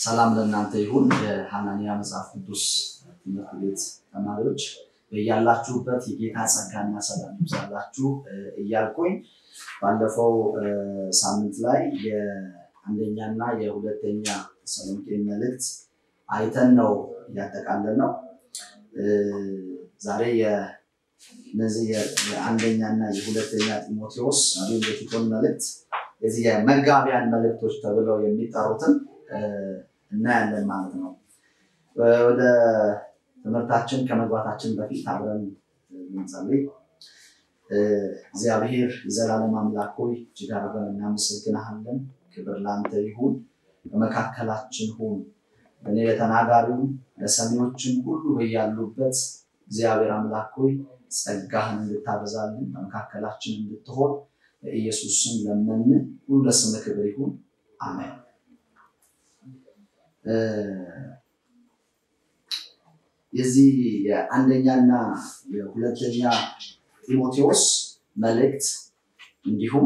ሰላም ለእናንተ ይሁን። የሐናንያ መጽሐፍ ቅዱስ ትምህርት ቤት ተማሪዎች በያላችሁበት የጌታ ጸጋና ሰላም ይብዛላችሁ እያልኩኝ ባለፈው ሳምንት ላይ የአንደኛና የሁለተኛ ተሰሎንቄ መልእክት አይተን ነው እያጠቃለን ነው። ዛሬ እነዚህ የአንደኛና የሁለተኛ ጢሞቴዎስ እንዲሁም የቲቶን መልእክት የዚህ የመጋቢያን መልእክቶች ተብለው የሚጠሩትን እናያለን ማለት ነው። ወደ ትምህርታችን ከመግባታችን በፊት አብረን እንጸልይ። እግዚአብሔር የዘላለም አምላክ ሆይ እጅግ አድርገን እናመሰግንሃለን። ክብር ለአንተ ይሁን። በመካከላችን ሁን። እኔ ለተናጋሪውም ለሰሚዎችም ሁሉ በያሉበት እግዚአብሔር አምላክ ሆይ ጸጋህን እንድታበዛልን በመካከላችን እንድትሆን በኢየሱስ ስም ለመን። ሁሉ ለስም ክብር ይሁን፣ አሜን። የዚህ የአንደኛና የሁለተኛ ጢሞቴዎስ መልእክት እንዲሁም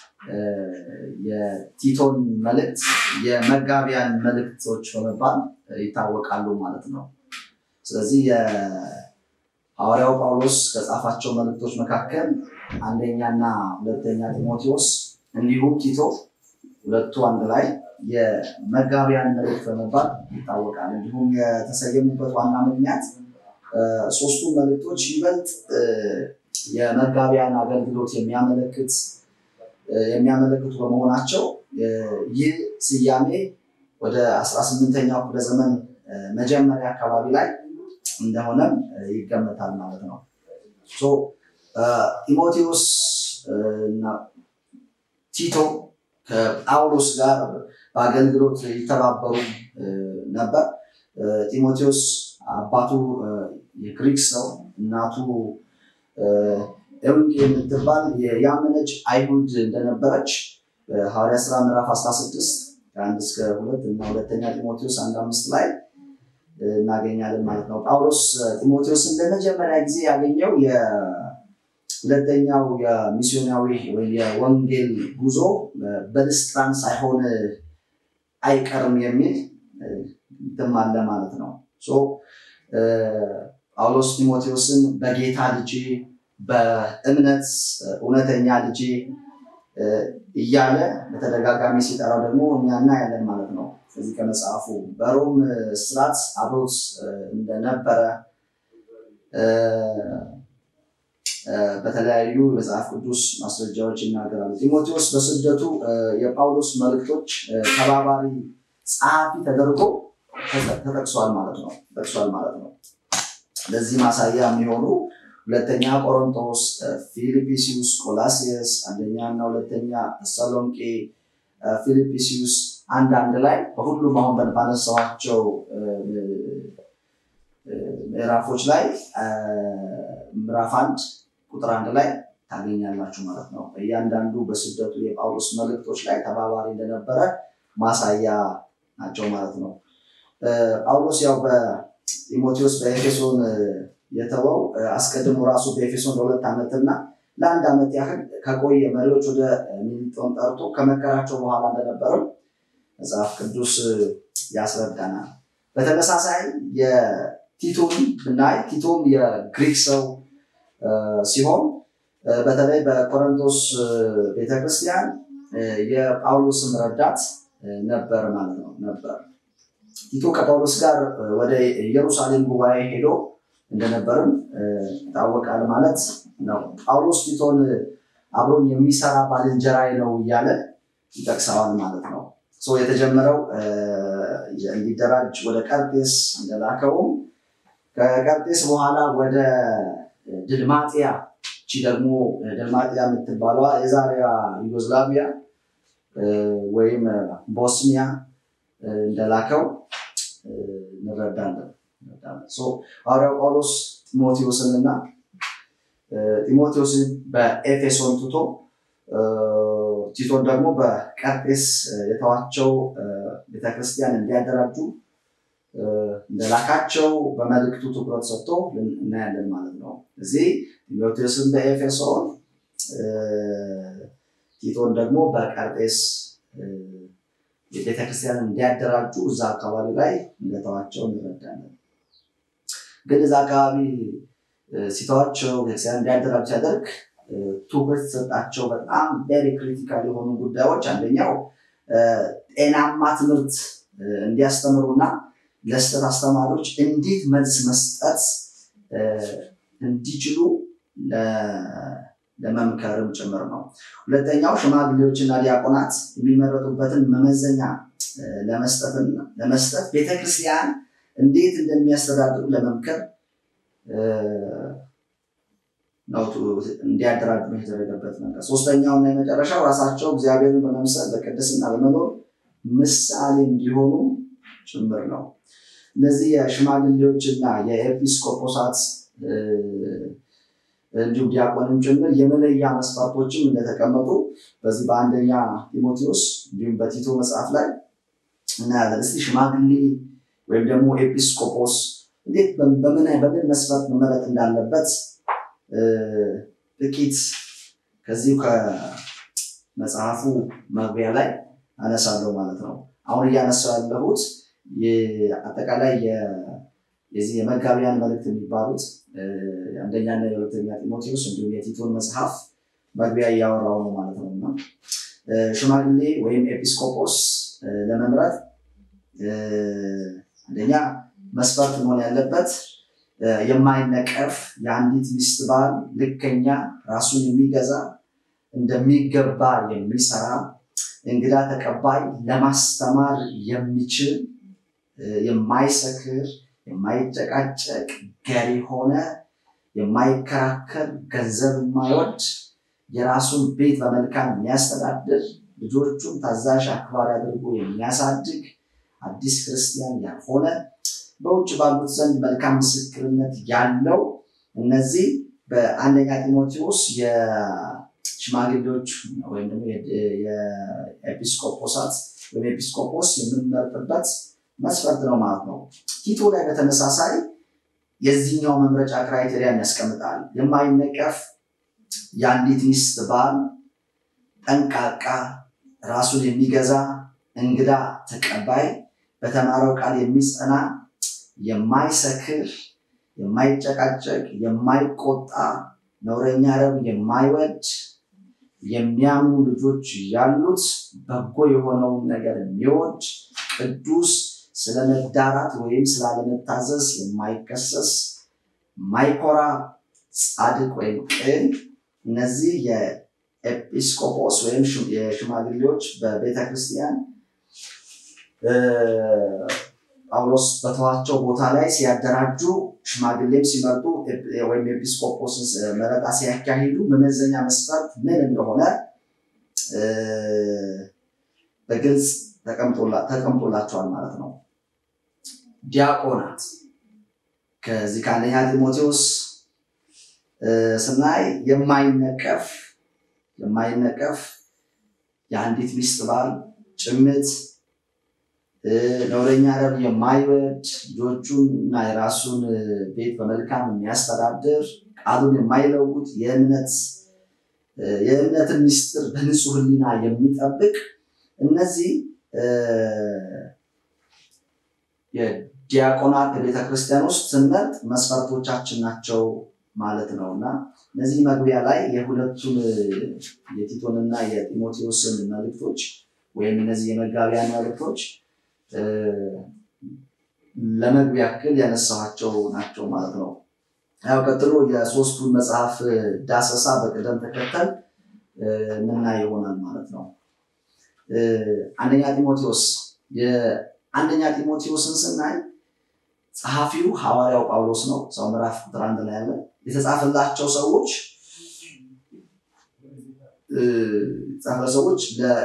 የቲቶን መልእክት የመጋቢያን መልእክቶች በመባል ይታወቃሉ ማለት ነው። ስለዚህ የሐዋርያው ጳውሎስ ከጻፋቸው መልእክቶች መካከል አንደኛና ሁለተኛ ጢሞቴዎስ እንዲሁም ቲቶ ሁለቱ አንድ ላይ የመጋቢያን መልእክት በመባል ይታወቃል። እንዲሁም የተሰየሙበት ዋና ምክንያት ሶስቱ መልእክቶች ይበልጥ የመጋቢያን አገልግሎት የሚያመለክት የሚያመለክቱ በመሆናቸው ይህ ስያሜ ወደ 18ኛው ክፍለ ዘመን መጀመሪያ አካባቢ ላይ እንደሆነም ይገመታል ማለት ነው። ጢሞቴዎስ እና ቲቶ ከጳውሎስ ጋር በአገልግሎት ይተባበሩ ነበር። ጢሞቴዎስ አባቱ የግሪክ ሰው፣ እናቱ ኤውንቄ የምትባል ያመነች አይሁድ እንደነበረች ሐዋርያ ስራ ምዕራፍ 16 ከአንድ እስከ ሁለት እና ሁለተኛ ጢሞቴዎስ አንድ አምስት ላይ እናገኛለን ማለት ነው። ጳውሎስ ጢሞቴዎስን ለመጀመሪያ ጊዜ ያገኘው ሁለተኛው የሚስዮናዊ ወይም የወንጌል ጉዞ በልስጥራን ሳይሆን አይቀርም የሚል እንትም አለ ማለት ነው። ጳውሎስ ጢሞቴዎስን በጌታ ልጄ፣ በእምነት እውነተኛ ልጄ እያለ በተደጋጋሚ ሲጠራው ደግሞ እኛ እናያለን ማለት ነው። ከዚህ ከመጽሐፉ በሮም ስርዓት አብሮት እንደነበረ በተለያዩ መጽሐፍ ቅዱስ ማስረጃዎች ይናገራሉ። ጢሞቴዎስ በስደቱ የጳውሎስ መልእክቶች ተባባሪ ጸሐፊ ተደርጎ ተጠቅሷል ማለት ነው ተጠቅሷል ማለት ነው። ለዚህ ማሳያ የሚሆኑ ሁለተኛ ቆሮንቶስ፣ ፊልጵስዩስ፣ ቆላሲየስ፣ አንደኛ እና ሁለተኛ ተሰሎንቄ፣ ፊልጵስዩስ አንድ አንድ ላይ በሁሉም አሁን ባነሳኋቸው ምዕራፎች ላይ ምዕራፍ አንድ ቁጥር አንድ ላይ ታገኛላችሁ ማለት ነው። እያንዳንዱ በስደቱ የጳውሎስ መልእክቶች ላይ ተባባሪ እንደነበረ ማሳያ ናቸው ማለት ነው። ጳውሎስ ያው በጢሞቴዎስ በኤፌሶን የተወው አስቀድሞ ራሱ በኤፌሶን ለሁለት ዓመትና ለአንድ ዓመት ያህል ከቆየ መሪዎች ወደ ሚሊጦን ጠርቶ ከመከራቸው በኋላ እንደነበረው መጽሐፍ ቅዱስ ያስረዳናል። በተመሳሳይ የቲቶን ብናይ ቲቶም የግሪክ ሰው ሲሆን በተለይ በቆሮንቶስ ቤተክርስቲያን የጳውሎስም ረዳት ነበር ማለት ነው ነበር። ቲቶ ከጳውሎስ ጋር ወደ ኢየሩሳሌም ጉባኤ ሄዶ እንደነበርም ይታወቃል ማለት ነው። ጳውሎስ ቲቶን አብሮኝ የሚሰራ ባልንጀራዬ ነው እያለ ይጠቅሰዋል ማለት ነው። የተጀመረው እንዲደራጅ ወደ ቀርጤስ እንደላከውም ከቀርጤስ በኋላ ወደ ድልማጥያ እቺ ደግሞ ድልማጥያ የምትባለዋ የዛሬዋ ዩጎዝላቪያ ወይም ቦስኒያ እንደላከው እንረዳለን። ሐዋርያው ጳውሎስ ጢሞቴዎስንና ጢሞቴዎስን በኤፌሶን ትቶ ቲቶን ደግሞ በቀርጤስ የተዋቸው ቤተክርስቲያን እንዲያደራጁ እንደላካቸው በመልእክቱ ትኩረት ሰጥቶ እናያለን ማለት ነው። እዚህ ጢሞቴዎስን በኤፌሶን ቲቶን ደግሞ በቀርጤስ ቤተክርስቲያንን እንዲያደራጁ እዛ አካባቢ ላይ እንደተዋቸው እንረዳለን። ግን እዛ አካባቢ ሲተዋቸው ቤተክርስቲያን እንዲያደራጁ ሲያደርግ ትኩረት የተሰጣቸው በጣም ቬሪ ክሪቲካል የሆኑ ጉዳዮች አንደኛው ጤናማ ትምህርት እንዲያስተምሩና ለስህተት አስተማሪዎች እንዴት መልስ መስጠት እንዲችሉ ለመምከርም ጭምር ነው። ሁለተኛው ሽማግሌዎችና ዲያቆናት የሚመረጡበትን መመዘኛ ለመስጠት ቤተክርስቲያን እንዴት እንደሚያስተዳድሩ ለመምከር ነው እንዲያደራጁ የተደረገበት ነገር። ሶስተኛውና የመጨረሻው ራሳቸው እግዚአብሔርን በመምሰል በቅድስና በመኖር ምሳሌ እንዲሆኑ ጭምር ነው። እነዚህ የሽማግሌዎችና የኤጲስቆጶሳት እንዲሁም ዲያቆንም ጭምር የመለያ መስፈርቶችም እንደተቀመጡ በዚህ በአንደኛ ጢሞቴዎስ እንዲሁም በቲቶ መጽሐፍ ላይ እናያለን። እስቲ ሽማግሌ ወይም ደግሞ ኤጲስቆጶስ እንዴት በምን መስፈርት መመረጥ እንዳለበት ጥቂት ከዚሁ ከመጽሐፉ መግቢያ ላይ አነሳለሁ ማለት ነው። አሁን እያነሳው ያለሁት አጠቃላይ የዚህ የመጋቢያን መልእክት የሚባሉት አንደኛና የሁለተኛ ጢሞቴዎስ እንዲሁም የቲቶን መጽሐፍ መግቢያ እያወራው ነው ማለት ነው እና ሽማግሌ ወይም ኤጲስቆጶስ ለመምረጥ አንደኛ መስፈርት መሆን ያለበት የማይነቀፍ የአንዲት ሚስት ባል ልከኛ፣ ራሱን የሚገዛ እንደሚገባ የሚሰራ እንግዳ ተቀባይ፣ ለማስተማር የሚችል የማይሰክር፣ የማይጨቃጨቅ፣ ገር ሆነ የማይከራከር፣ ገንዘብ የማይወድ የራሱን ቤት በመልካም የሚያስተዳድር ልጆቹን ታዛዥ አክባሪ አድርጎ የሚያሳድግ አዲስ ክርስቲያን ያልሆነ በውጭ ባሉት ዘንድ መልካም ምስክርነት ያለው እነዚህ በአንደኛ ጢሞቴዎስ የሽማግሌዎች ወይም ደግሞ የኤጲስቆጶሳት ወይም ኤጲስቆጶስ የምንመርጥበት መስፈርት ነው ማለት ነው። ቲቶ ላይ በተመሳሳይ የዚህኛው መምረጫ ክራይቴሪያን ያስቀምጣል። የማይነቀፍ የአንዲት ሚስት ባል፣ ጠንቃቃ፣ ራሱን የሚገዛ እንግዳ ተቀባይ፣ በተማረው ቃል የሚጸና የማይሰክር፣ የማይጨቃጨቅ፣ የማይቆጣ፣ ነውረኛ ረብ የማይወድ፣ የሚያምኑ ልጆች ያሉት፣ በጎ የሆነውን ነገር የሚወድ፣ ቅዱስ፣ ስለ መዳራት ወይም ስላለመታዘዝ የማይከሰስ፣ የማይኮራ፣ ጻድቅ ወይም ቅን። እነዚህ የኤጲስቆጶስ ወይም የሽማግሌዎች በቤተክርስቲያን ጳውሎስ በተዋቸው ቦታ ላይ ሲያደራጁ ሽማግሌም ሲመርጡ ወይም ኤጲስቆጶስን መረጣ ሲያካሂዱ መመዘኛ መስፈርት ምን እንደሆነ በግልጽ ተቀምጦላቸዋል ማለት ነው። ዲያቆናት ከዚህ ከአንደኛ ጢሞቴዎስ ስናይ የማይነቀፍ የማይነቀፍ የአንዲት ሚስት ባል ጭምት ነውረኛ ረብ የማይወድ ልጆቹን እና የራሱን ቤት በመልካም የሚያስተዳድር ቃሉን የማይለውጥ የእምነት የእምነትን ምስጢር በንጹህ ሕሊና የሚጠብቅ እነዚህ የዲያቆናት በቤተክርስቲያን ውስጥ ስንመርጥ መስፈርቶቻችን ናቸው ማለት ነው እና እነዚህ መግቢያ ላይ የሁለቱን የቲቶንና የጢሞቴዎስን መልእክቶች ወይም እነዚህ የመጋቢያን መልእክቶች ለመግቢያ ያክል ያነሳኋቸው ናቸው ማለት ነው። ያው ቀጥሎ የሶስቱን መጽሐፍ ዳሰሳ በቅደም ተከተል ምና ይሆናል ማለት ነው። አንደኛ ጢሞቴዎስ የአንደኛ ጢሞቴዎስን ስናይ ጸሐፊው ሐዋርያው ጳውሎስ ነው። ሰው ምዕራፍ ቁጥር አንድ ላይ ያለ የተጻፈላቸው ሰዎች የተጻፈ ሰዎች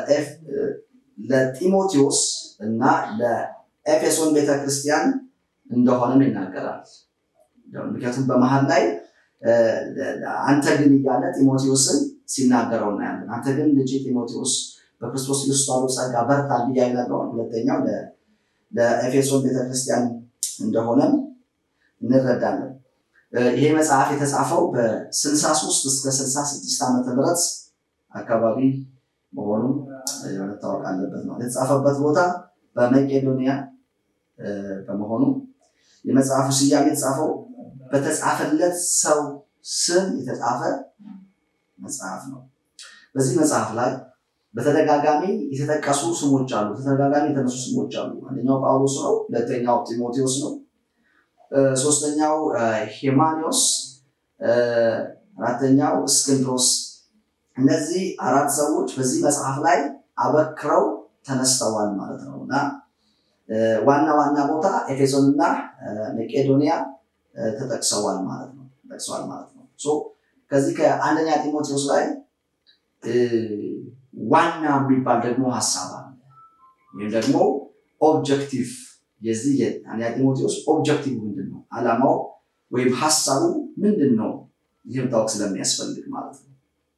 ለጢሞቴዎስ እና ለኤፌሶን ቤተክርስቲያን እንደሆነም ይናገራል። ምክንያቱም በመሀል ላይ አንተ ግን እያለ ጢሞቴዎስን ሲናገረው እናያለን። አንተ ግን ልጅ ጢሞቴዎስ በክርስቶስ ኢየሱስ ባለው ጸጋ በርታ እያለ ይነግረዋል። ሁለተኛው ለኤፌሶን ቤተክርስቲያን እንደሆነም እንረዳለን። ይሄ መጽሐፍ የተጻፈው በ63 እስከ 66 ዓመተ ምህረት አካባቢ መሆኑን መታወቅ አለበት ማለት የተጻፈበት ቦታ በመቄዶንያ በመሆኑ የመጽሐፉ ስያሜ የተጻፈው በተጻፈለት ሰው ስም የተጻፈ መጽሐፍ ነው። በዚህ መጽሐፍ ላይ በተደጋጋሚ የተጠቀሱ ስሞች አሉ። በተደጋጋሚ የተነሱ ስሞች አሉ። አንደኛው ጳውሎስ ነው። ሁለተኛው ጢሞቴዎስ ነው። ሶስተኛው ሄማኒዎስ፣ አራተኛው እስክንድሮስ። እነዚህ አራት ሰዎች በዚህ መጽሐፍ ላይ አበክረው ተነስተዋል ማለት ነው እና ዋና ዋና ቦታ ኤፌሶን እና መቄዶንያ ተጠቅሰዋል ማለት ነው ተጠቅሰዋል ማለት ነው። ከዚህ ከአንደኛ ጢሞቴዎስ ላይ ዋና የሚባል ደግሞ ሀሳብ አለ ወይም ደግሞ ኦብጀክቲቭ የዚህ የአንደኛ ጢሞቴዎስ ኦብጀክቲቭ ምንድን ነው? ዓላማው ወይም ሀሳቡ ምንድን ነው? ይህም ታወቅ ስለሚያስፈልግ ማለት ነው።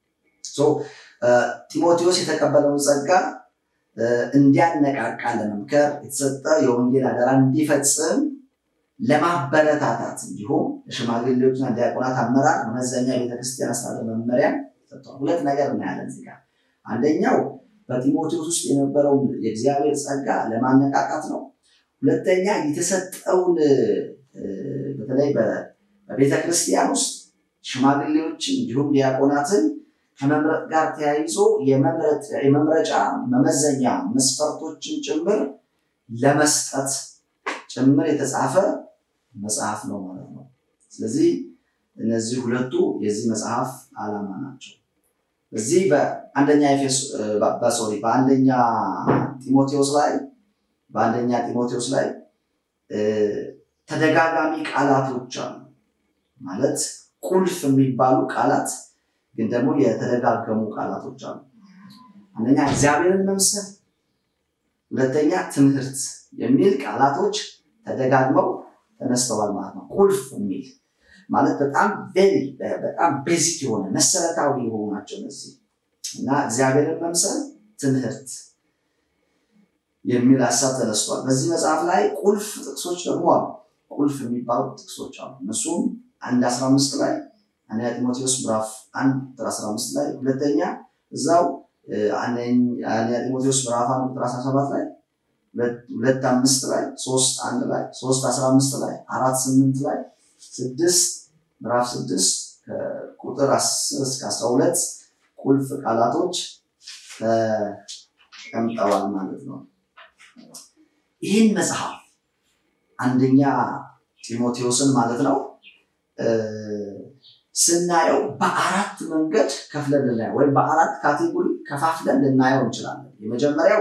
ጢሞቴዎስ የተቀበለውን ጸጋ እንዲያነቃቃ ለመምከር የተሰጠ የወንጌል አደራ እንዲፈጽም ለማበረታታት እንዲሁም ለሽማግሌዎችና ዲያቆናት አመራር መመዘኛ የቤተክርስቲያን አስተዳደር መመሪያ ሰጥቷል። ሁለት ነገር እናያለን እዚህ ጋር። አንደኛው በጢሞቴዎስ ውስጥ የነበረውን የእግዚአብሔር ጸጋ ለማነቃቃት ነው። ሁለተኛ የተሰጠውን በተለይ በቤተክርስቲያን ውስጥ ሽማግሌዎችን እንዲሁም ዲያቆናትን ከመምረጥ ጋር ተያይዞ የመምረጫ መመዘኛ መስፈርቶችን ጭምር ለመስጠት ጭምር የተጻፈ መጽሐፍ ነው ማለት ነው። ስለዚህ እነዚህ ሁለቱ የዚህ መጽሐፍ ዓላማ ናቸው። እዚህ በአንደኛ ሶሪ በአንደኛ ጢሞቴዎስ ላይ በአንደኛ ጢሞቴዎስ ላይ ተደጋጋሚ ቃላቶች አሉ ማለት ቁልፍ የሚባሉ ቃላት ግን ደግሞ የተደጋገሙ ቃላቶች አሉ። አንደኛ እግዚአብሔርን መምሰል፣ ሁለተኛ ትምህርት የሚል ቃላቶች ተደጋግመው ተነስተዋል ማለት ነው። ቁልፍ የሚል ማለት በጣም ቬሪ በጣም ቤዚክ የሆነ መሰረታዊ የሆኑ ናቸው እነዚህ እና እግዚአብሔርን መምሰል፣ ትምህርት የሚል ሀሳብ ተነስቷል። በዚህ መጽሐፍ ላይ ቁልፍ ጥቅሶች ደግሞ አሉ። ቁልፍ የሚባሉ ጥቅሶች አሉ። እነሱም አንድ አስራ አምስት ላይ አንደኛ ጢሞቴዎስ ምዕራፍ አንድ ቁጥር አስራ አምስት ላይ ሁለተኛ እዛው አንደኛ ጢሞቴዎስ ምዕራፍ አንድ ቁጥር አስራ ሰባት ላይ ሁለት አምስት ላይ ሶስት አንድ ላይ ሶስት አስራ አምስት ላይ አራት ስምንት ላይ ስድስት ምዕራፍ ስድስት ከቁጥር አስር እስከ አስራ ሁለት ቁልፍ ቃላቶች ተቀምጠዋል ማለት ነው። ይህን መጽሐፍ አንደኛ ጢሞቴዎስን ማለት ነው ስናየው በአራት መንገድ ከፍለን ልናየው ወይም በአራት ካቴጎሪ ከፋፍለን ልናየው እንችላለን። የመጀመሪያው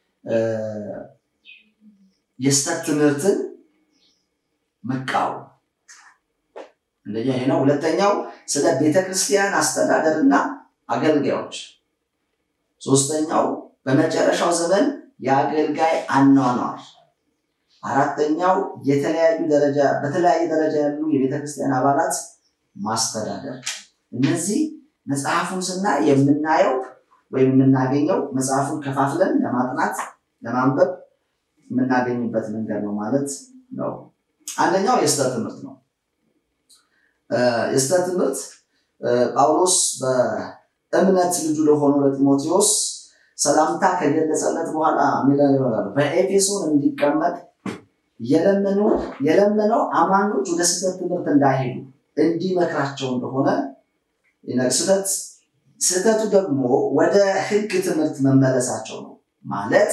የስተት ትምህርትን መቃወም አንደኛ ይሄ ነው። ሁለተኛው ስለ ቤተክርስቲያን አስተዳደርና አገልጋዮች፣ ሶስተኛው በመጨረሻው ዘመን የአገልጋይ አኗኗር፣ አራተኛው የተለያዩ ደረጃ በተለያየ ደረጃ ያሉ የቤተክርስቲያን አባላት ማስተዳደር። እነዚህ መጽሐፉን ስናይ የምናየው ወይም የምናገኘው መጽሐፉን ከፋፍለን ለማጥናት ለማንበብ የምናገኝበት መንገድ ነው ማለት ነው። አንደኛው የስተት ትምህርት ነው። የስተት ትምህርት ጳውሎስ በእምነት ልጁ ለሆነው ለጢሞቴዎስ ሰላምታ ከገለጸለት በኋላ የሚለው በኤፌሶን እንዲቀመጥ የለመነው አማኞች ወደ ስህተት ትምህርት እንዳይሄዱ እንዲመክራቸው እንደሆነ ስህተት ስህተቱ ደግሞ ወደ ሕግ ትምህርት መመለሳቸው ነው። ማለት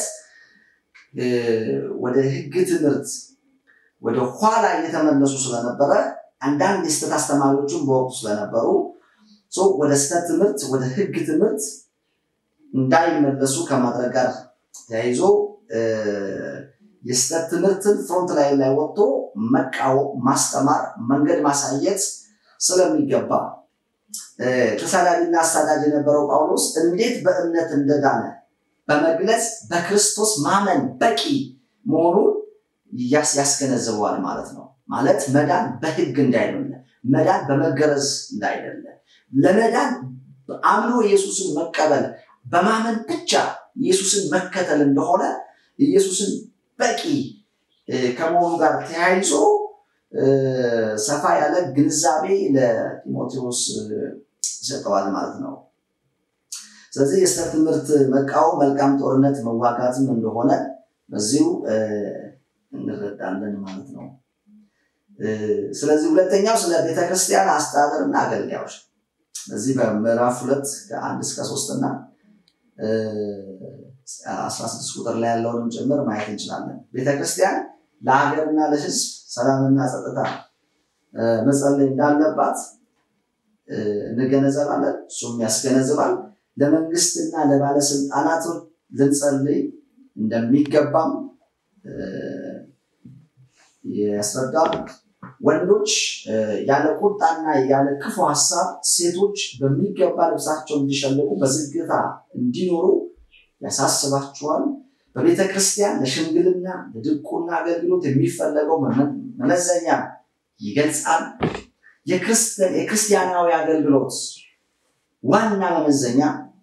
ወደ ሕግ ትምህርት ወደ ኋላ እየተመለሱ ስለነበረ አንዳንድ የስህተት አስተማሪዎችን በወቅቱ ስለነበሩ ወደ ስህተት ትምህርት ወደ ሕግ ትምህርት እንዳይመለሱ ከማድረግ ጋር ተያይዞ የስህተት ትምህርትን ፍሮንት ላይ ላይ ወጥቶ መቃወም፣ ማስተማር፣ መንገድ ማሳየት ስለሚገባ ተሳዳቢና አሳዳጅ የነበረው ጳውሎስ እንዴት በእምነት እንደዳነ በመግለጽ በክርስቶስ ማመን በቂ መሆኑን ያስገነዝበዋል ማለት ነው። ማለት መዳን በህግ እንዳይደለ፣ መዳን በመገረዝ እንዳይደለ፣ ለመዳን አምኖ ኢየሱስን መቀበል በማመን ብቻ ኢየሱስን መከተል እንደሆነ ኢየሱስን በቂ ከመሆኑ ጋር ተያይዞ ሰፋ ያለ ግንዛቤ ለጢሞቴዎስ ይሰጠዋል ማለት ነው። ስለዚህ የስህተት ትምህርት መቃወም መልካም ጦርነት መዋጋትም እንደሆነ በዚሁ እንረዳለን ማለት ነው። ስለዚህ ሁለተኛው ስለ ቤተክርስቲያን አስተዳደርና አገልጋዮች በዚህ በምዕራፍ ሁለት ከአንድ እስከ ሶስት እና አስራ ስድስት ቁጥር ላይ ያለውንም ጭምር ማየት እንችላለን። ቤተክርስቲያን ለሀገርና ለሕዝብ ሰላምና ጸጥታ መጸለይ እንዳለባት እንገነዘባለን። እሱም ያስገነዝባል። ለመንግስትና ለባለስልጣናት ልንጸልይ እንደሚገባም ያስረዳል። ወንዶች ያለ ቁጣና ያለ ክፉ ሀሳብ፣ ሴቶች በሚገባ ልብሳቸውን እንዲሸልቁ በዝግታ እንዲኖሩ ያሳስባቸዋል። በቤተ ክርስቲያን ለሽምግልና ለድቁና አገልግሎት የሚፈለገው መመዘኛ ይገልጻል። የክርስቲያናዊ አገልግሎት ዋና መመዘኛ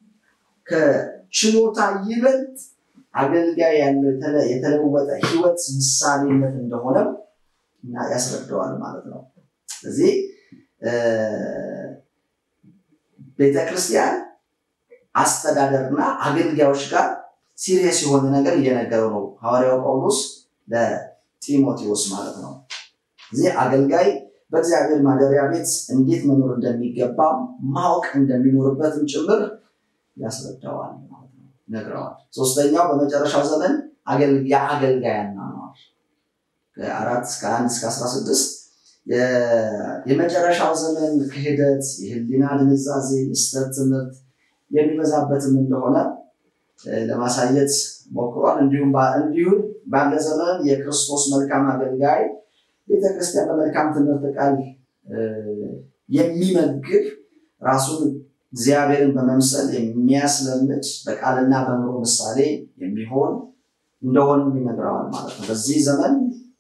ከችሎታ ይበልጥ አገልጋይ ያለው የተለወጠ ህይወት ምሳሌነት እንደሆነም እና ያስረዳዋል ማለት ነው። ስለዚህ ቤተክርስቲያን አስተዳደርና አገልጋዮች ጋር ሲሪየስ የሆነ ነገር እየነገረው ነው ሐዋርያው ጳውሎስ ለጢሞቴዎስ ማለት ነው። እዚህ አገልጋይ በእግዚአብሔር ማደሪያ ቤት እንዴት መኖር እንደሚገባ ማወቅ እንደሚኖርበትም ጭምር ያስረዳዋል ማለት ነው፣ ይነግረዋል። ሶስተኛው በመጨረሻው ዘመን የአገልጋይ አኗኗር ከአራት እስከ አንድ እስከ አስራ ስድስት የመጨረሻው ዘመን ክህደት፣ የህሊና ድንዛዜ፣ የስህተት ትምህርት የሚበዛበትም እንደሆነ ለማሳየት ሞክሯል። እንዲሁም እንዲሁም ባለ ዘመን የክርስቶስ መልካም አገልጋይ ቤተክርስቲያን በመልካም ትምህርት ቃል የሚመግብ ራሱን እግዚአብሔርን በመምሰል የሚያስለምድ በቃልና በኑሮ ምሳሌ የሚሆን እንደሆነም ይነግረዋል ማለት ነው። በዚህ ዘመን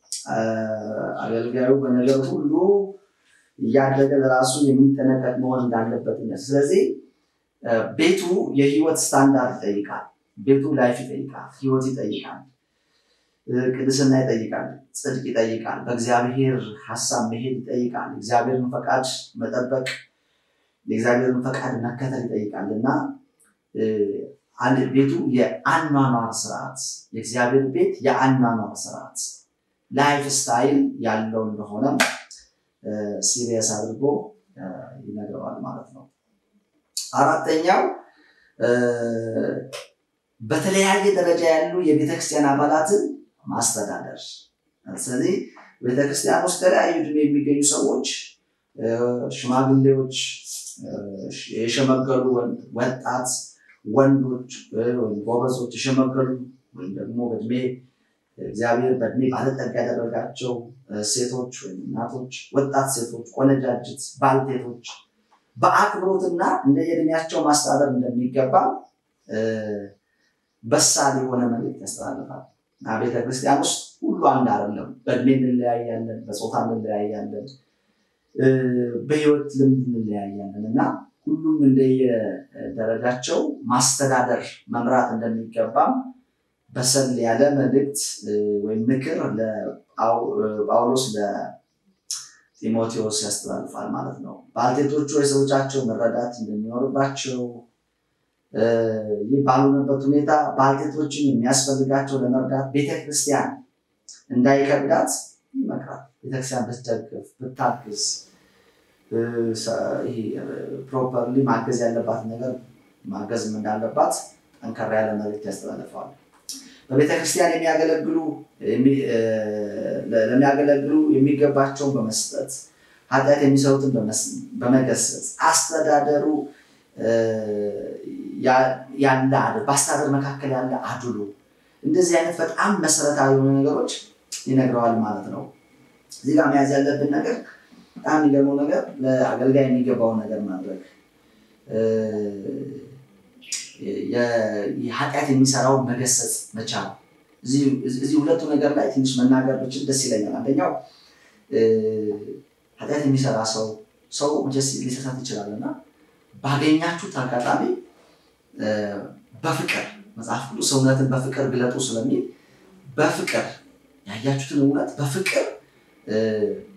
አገልጋዩ በነገር ሁሉ እያደገ ለራሱ የሚጠነቀቅ መሆን እንዳለበት ስለዚህ ቤቱ የህይወት ስታንዳርድ ይጠይቃል። ቤቱ ላይፍ ይጠይቃል፣ ህይወት ይጠይቃል፣ ቅድስና ይጠይቃል፣ ጽድቅ ይጠይቃል፣ በእግዚአብሔር ሀሳብ መሄድ ይጠይቃል፣ እግዚአብሔርን ፈቃድ መጠበቅ፣ የእግዚአብሔርን ፈቃድ መከተል ይጠይቃል እና አንድ ቤቱ የአኗኗር ስርዓት የእግዚአብሔር ቤት የአኗኗር ስርዓት ላይፍ ስታይል ያለው እንደሆነ ሲሪየስ አድርጎ ይነግረዋል ማለት ነው። አራተኛው በተለያየ ደረጃ ያሉ የቤተክርስቲያን አባላትን ማስተዳደር። ስለዚህ ቤተክርስቲያን ውስጥ የተለያዩ ዕድሜ የሚገኙ ሰዎች፣ ሽማግሌዎች፣ የሸመገሉ ወጣት ወንዶች ወይም ጎበዞች፣ የሸመገሉ ወይም ደግሞ በእድሜ እግዚአብሔር በእድሜ ባለጠጋ ያደረጋቸው ሴቶች ወይም እናቶች፣ ወጣት ሴቶች፣ ቆነጃጅት፣ ባልቴቶች በአክብሮትና እንደ የእድሜያቸው ማስተዳደር እንደሚገባ በሳል የሆነ መልዕክት ያስተላልፋል እና ቤተክርስቲያን ውስጥ ሁሉ አንድ አይደለም። በእድሜ እንለያያለን፣ በፆታ እንለያያለን፣ በህይወት ልምድ እንለያያለን እና ሁሉም እንደየደረጃቸው ማስተዳደር መምራት እንደሚገባም በሰል ያለ መልእክት ወይም ምክር ጳውሎስ ለጢሞቴዎስ ያስተላልፋል ማለት ነው። ባልቴቶቹ የሰዎቻቸው መረዳት እንደሚኖርባቸው ይህ ባልሆነበት ሁኔታ ባልቴቶችን የሚያስፈልጋቸው ለመርዳት ቤተክርስቲያን እንዳይከብዳት ይመክራል። ቤተክርስቲያን ብትደግፍ ብታግዝ ፕሮፐርሊ ማገዝ ያለባት ነገር ማገዝም እንዳለባት ጠንከራ ያለ መልዕክት ያስተላልፈዋል። በቤተክርስቲያን የሚያገለግሉ ለሚያገለግሉ የሚገባቸውን በመስጠት ኃጢአት የሚሰሩትን በመገሰጽ አስተዳደሩ ያለ በአስተዳደር መካከል ያለ አድሎ እንደዚህ አይነት በጣም መሰረታዊ የሆኑ ነገሮች ይነግረዋል ማለት ነው። እዚህ ጋር መያዝ ያለብን ነገር በጣም የሚገርመው ነገር ለአገልጋይ የሚገባውን ነገር ማድረግ ኃጢአት የሚሰራውን መገሰጽ መቻል። እዚህ ሁለቱ ነገር ላይ ትንሽ መናገር ብችል ደስ ይለኛል። አንደኛው ኃጢአት የሚሰራ ሰው ሰው መቼስ ሊሳሳት ይችላል እና ባገኛችሁት አጋጣሚ በፍቅር መጽሐፍ ቅዱስ እውነትን በፍቅር ግለጡ ስለሚል በፍቅር ያያችሁትን እውነት በፍቅር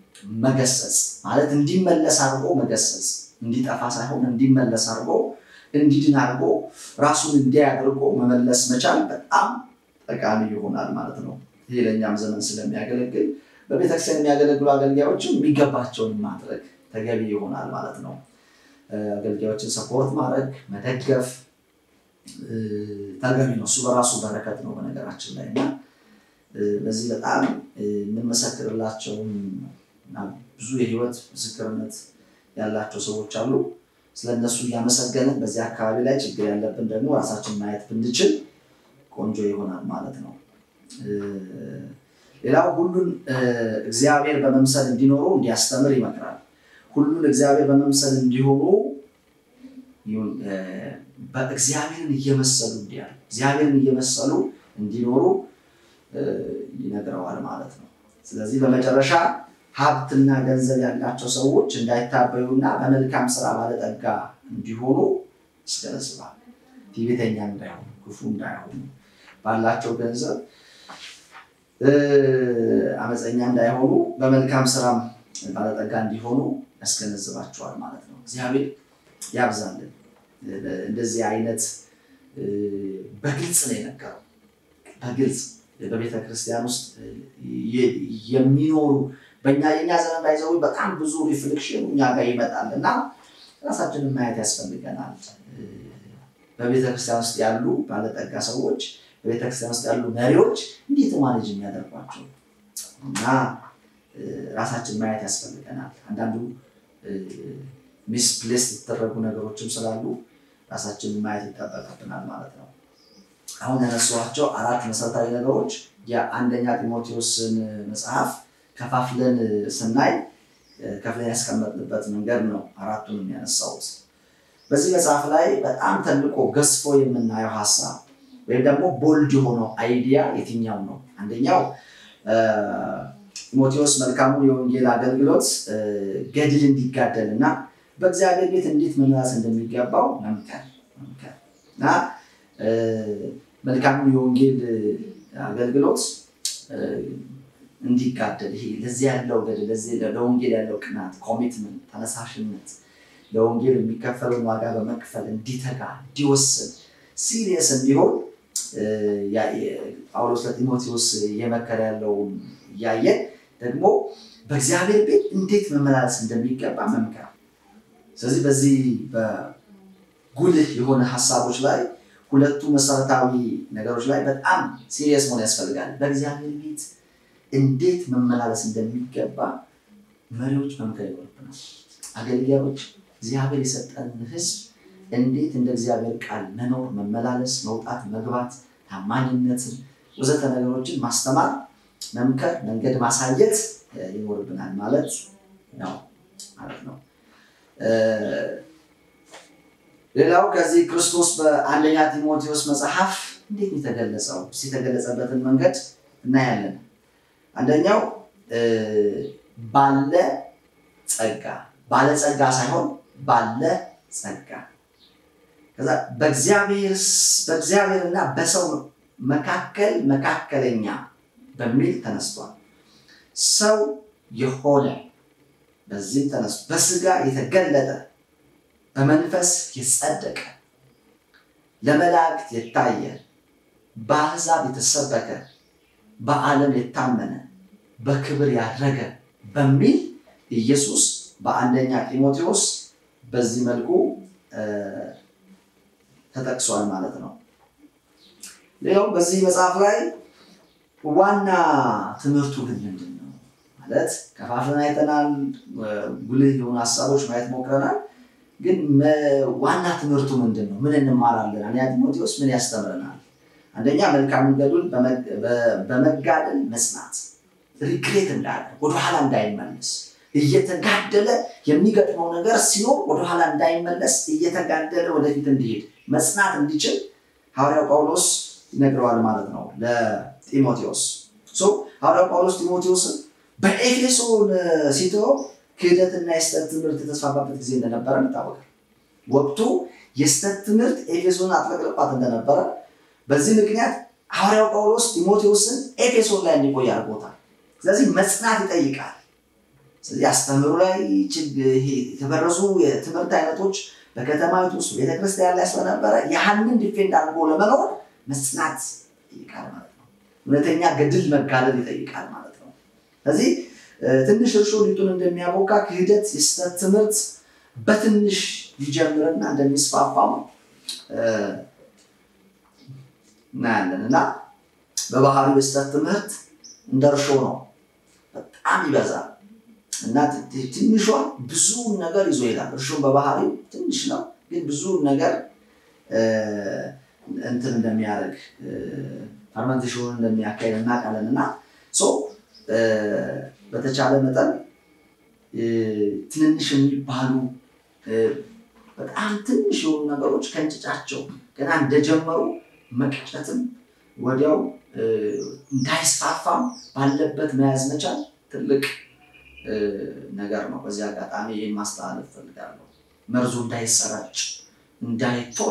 መገሰጽ ማለት እንዲመለስ አድርጎ መገሰጽ፣ እንዲጠፋ ሳይሆን እንዲመለስ አድርጎ እንዲድን አድርጎ ራሱን እንዲያደርጎ መመለስ መቻል በጣም ጠቃሚ ይሆናል ማለት ነው። ይህ ለእኛም ዘመን ስለሚያገለግል በቤተክርስቲያን የሚያገለግሉ አገልጋዮችም የሚገባቸውን ማድረግ ተገቢ ይሆናል ማለት ነው። አገልጋዮችን ሰፖርት ማድረግ መደገፍ ተገቢ ነው። እሱ በራሱ በረከት ነው በነገራችን ላይ እና በዚህ በጣም የምንመሰክርላቸውም ብዙ የህይወት ምስክርነት ያላቸው ሰዎች አሉ። ስለነሱ እያመሰገንን በዚህ አካባቢ ላይ ችግር ያለብን ደግሞ ራሳችን ማየት ብንችል ቆንጆ ይሆናል ማለት ነው። ሌላው ሁሉን እግዚአብሔር በመምሰል እንዲኖሩ እንዲያስተምር ይመክራል። ሁሉን እግዚአብሔር በመምሰል እንዲሆኑ በእግዚአብሔርን እየመሰሉ እንዲያል እግዚአብሔርን እየመሰሉ እንዲኖሩ ይነግረዋል ማለት ነው። ስለዚህ በመጨረሻ ሀብትና ገንዘብ ያላቸው ሰዎች እንዳይታበዩና በመልካም ስራ ባለጠጋ እንዲሆኑ ያስገነዝባል። ትዕቢተኛ እንዳይሆኑ፣ ክፉ እንዳይሆኑ፣ ባላቸው ገንዘብ አመፀኛ እንዳይሆኑ፣ በመልካም ስራም ባለጠጋ እንዲሆኑ ያስገነዝባቸዋል ማለት ነው። እግዚአብሔር ያብዛልን። እንደዚህ አይነት በግልጽ ነው የነገረው። በግልጽ በቤተ ክርስቲያን ውስጥ የሚኖሩ በእኛ የኛ ዘመን ባይዘው በጣም ብዙ ሪፍሌክሽን እኛ ጋር ይመጣል እና ራሳችንን ማየት ያስፈልገናል። በቤተ ክርስቲያን ውስጥ ያሉ ባለጠጋ ሰዎች፣ በቤተ ክርስቲያን ውስጥ ያሉ መሪዎች እንዴት ማኔጅ የሚያደርጓቸው እና ራሳችን ማየት ያስፈልገናል። አንዳንዱ ሚስፕሌስ የተደረጉ ነገሮችም ስላሉ ራሳችንን ማየት ይጠበቅብናል ማለት ነው። አሁን ያነሷቸው አራት መሰረታዊ ነገሮች የአንደኛ ጢሞቴዎስን መጽሐፍ ከፋፍለን ስናይ ከፍለን ያስቀመጥንበት መንገድ ነው። አራቱን የሚያነሳውት በዚህ መጽሐፍ ላይ በጣም ተልቆ ገዝፎ የምናየው ሀሳብ ወይም ደግሞ ቦልድ የሆነው አይዲያ የትኛው ነው? አንደኛው ጢሞቴዎስ መልካሙን የወንጌል አገልግሎት ገድል እንዲጋደል እና በእግዚአብሔር ቤት እንዴት መመራስ እንደሚገባው መምከር መምከር እና መልካሙን የወንጌል አገልግሎት እንዲጋደል ይሄ ለዚህ ያለው ገድል ለወንጌል ያለው ቅናት፣ ኮሚትመንት፣ ተነሳሽነት ለወንጌል የሚከፈለውን ዋጋ በመክፈል እንዲተጋ እንዲወስን ሲሪየስ እንዲሆን ጳውሎስ ለጢሞቴዎስ እየመከረ ያለውን እያየን ደግሞ በእግዚአብሔር ቤት እንዴት መመላለስ እንደሚገባ መምከር። ስለዚህ በዚህ በጉልህ የሆነ ሀሳቦች ላይ ሁለቱ መሰረታዊ ነገሮች ላይ በጣም ሲሪየስ መሆን ያስፈልጋል። በእግዚአብሔር ቤት እንዴት መመላለስ እንደሚገባ መሪዎች መምከር ይኖርብናል። አገልጋዮች እግዚአብሔር የሰጠንን ሕዝብ እንዴት እንደ እግዚአብሔር ቃል መኖር፣ መመላለስ፣ መውጣት፣ መግባት፣ ታማኝነትን ወዘተ ነገሮችን ማስተማር፣ መምከር፣ መንገድ ማሳየት ይኖርብናል ማለት ነው ማለት ነው። ሌላው ከዚህ ክርስቶስ በአንደኛ ጢሞቴዎስ መጽሐፍ እንዴት የተገለጸው የተገለጸበትን መንገድ እናያለን። አንደኛው ባለ ጸጋ ባለጸጋ ሳይሆን ባለ ጸጋ ከዛ በእግዚአብሔርና በሰው መካከል መካከለኛ በሚል ተነስቷል። ሰው የሆነ በዚህም ተነስቶ በስጋ የተገለጠ በመንፈስ የጸደቀ ለመላእክት የታየ በአሕዛብ የተሰበከ በዓለም የታመነ በክብር ያረገ በሚል ኢየሱስ በአንደኛ ጢሞቴዎስ በዚህ መልኩ ተጠቅሷል ማለት ነው። ሌላው በዚህ መጽሐፍ ላይ ዋና ትምህርቱ ግን ምንድን ነው ማለት ከፋፍለን አይተናል። ጉልህ የሆኑ ሀሳቦች ማየት ሞክረናል። ግን ዋና ትምህርቱ ምንድን ነው? ምን እንማራለን? አንደኛ ጢሞቴዎስ ምን ያስተምረናል? አንደኛ መልካም መንገዱን በመጋደል መጽናት፣ ሪግሬት እንዳያደርግ ወደኋላ እንዳይመለስ እየተጋደለ የሚገጥመው ነገር ሲኖር ወደኋላ እንዳይመለስ እየተጋደለ ወደፊት እንዲሄድ መጽናት እንዲችል ሐዋርያው ጳውሎስ ይነግረዋል ማለት ነው ለጢሞቴዎስ። ሐዋርያው ጳውሎስ ጢሞቴዎስን በኤፌሶን ሲተወው ክህደትና የስተት ትምህርት የተስፋፋበት ጊዜ እንደነበረ ይታወቃል። ወቅቱ የስተት ትምህርት ኤፌሶን አጥለቅልቋት እንደነበረ በዚህ ምክንያት ሐዋርያው ጳውሎስ ጢሞቴዎስን ኤፌሶን ላይ እንዲቆይ አድርጎታል። ስለዚህ መጽናት ይጠይቃል። ስለዚህ አስተምህሮ ላይ የተበረዙ የትምህርት አይነቶች በከተማዊቱ ውስጥ ቤተክርስቲያን ላይ ስለነበረ ያህንን ዲፌንድ አድርጎ ለመኖር መጽናት ይጠይቃል ማለት ነው። እውነተኛ ገድል መጋደል ይጠይቃል ማለት ነው። ስለዚህ ትንሽ እርሾ ሊጡን እንደሚያቦካ ክህደት፣ የስህተት ትምህርት በትንሽ ሊጀምርና እንደሚስፋፋም እናያለን እና በባህሪው የስህተት ትምህርት እንደ እርሾ ነው፣ በጣም ይበዛል እና ትንሿ ብዙ ነገር ይዞ ይሄዳል። እርሾን በባህሪው ትንሽ ነው፣ ግን ብዙ ነገር እንትን እንደሚያደርግ ፈርመንቴሽኑን እንደሚያካሄድ እናውቃለን እና በተቻለ መጠን ትንንሽ የሚባሉ በጣም ትንሽ የሆኑ ነገሮች ከእንጭጫቸው ገና እንደጀመሩ መቅጨትም ወዲያው እንዳይስፋፋም ባለበት መያዝ መቻል ትልቅ ነገር ነው። በዚህ አጋጣሚ ይህን ማስተላለፍ ፈልጋለሁ። መርዙ እንዳይሰራጭ እንዳይቶሎ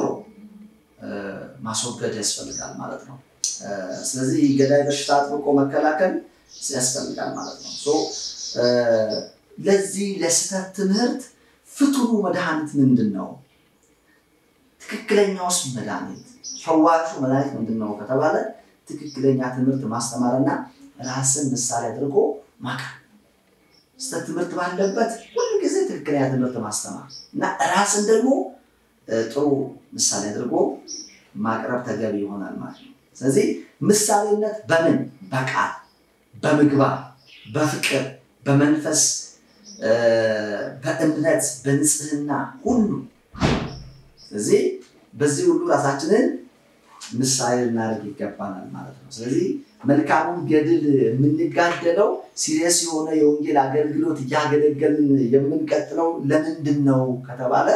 ማስወገድ ያስፈልጋል ማለት ነው። ስለዚህ ገዳይ በሽታ አጥብቆ መከላከል ያስፈልጋል ማለት ነው። ለዚህ ለስህተት ትምህርት ፍቱኑ መድኃኒት ምንድን ነው? ትክክለኛውስ መድኃኒት ፈዋሹ መድኃኒት ምንድን ነው ከተባለ ትክክለኛ ትምህርት ማስተማርና ራስን ምሳሌ አድርጎ ማቅረብ። ስህተት ትምህርት ባለበት ሁል ጊዜ ትክክለኛ ትምህርት ማስተማር እና ራስን ደግሞ ጥሩ ምሳሌ አድርጎ ማቅረብ ተገቢ ይሆናል ማለት ነው። ስለዚህ ምሳሌነት በምን በቃል በምግባር በፍቅር በመንፈስ በእምነት በንጽህና ሁሉ ስለዚህ በዚህ ሁሉ ራሳችንን ምሳሌ ልናደርግ ይገባናል ማለት ነው። ስለዚህ መልካሙን ገድል የምንጋደለው ሲሪየስ የሆነ የወንጌል አገልግሎት እያገለገልን የምንቀጥለው ለምንድን ነው ከተባለ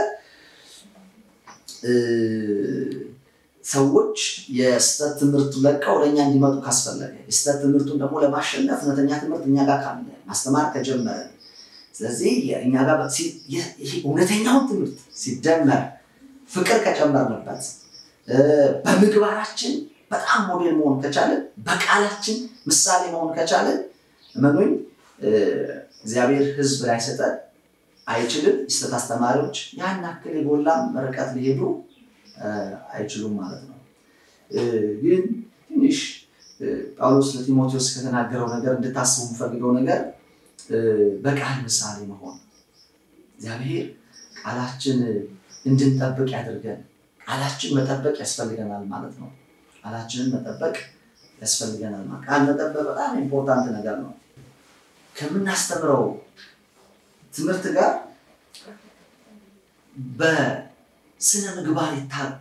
ሰዎች የስህተት ትምህርቱ ለቀው ወደኛ እንዲመጡ ካስፈለገ የስህተት ትምህርቱን ደግሞ ለማሸነፍ እውነተኛ ትምህርት እኛ ጋር ካለ ማስተማር ከጀመረ ስለዚህ እኛ ጋር እውነተኛውን ትምህርት ሲደመር ፍቅር ከጨመርንበት በምግባራችን በጣም ሞዴል መሆን ከቻለን በቃላችን ምሳሌ መሆን ከቻለን እመኑኝ እግዚአብሔር ሕዝብ ላይሰጠን አይችልም። የስህተት አስተማሪዎች ያን ያክል የጎላም ርቀት ሊሄዱ አይችሉም ማለት ነው። ግን ትንሽ ጳውሎስ ለጢሞቴዎስ ከተናገረው ነገር እንድታስቡ የምፈልገው ነገር በቃል ምሳሌ መሆን እግዚአብሔር ቃላችን እንድንጠብቅ ያደርገን። ቃላችን መጠበቅ ያስፈልገናል ማለት ነው። ቃላችንን መጠበቅ ያስፈልገናል ማለት ቃል መጠበቅ በጣም ኢምፖርታንት ነገር ነው። ከምናስተምረው ትምህርት ጋር በስነ ምግባር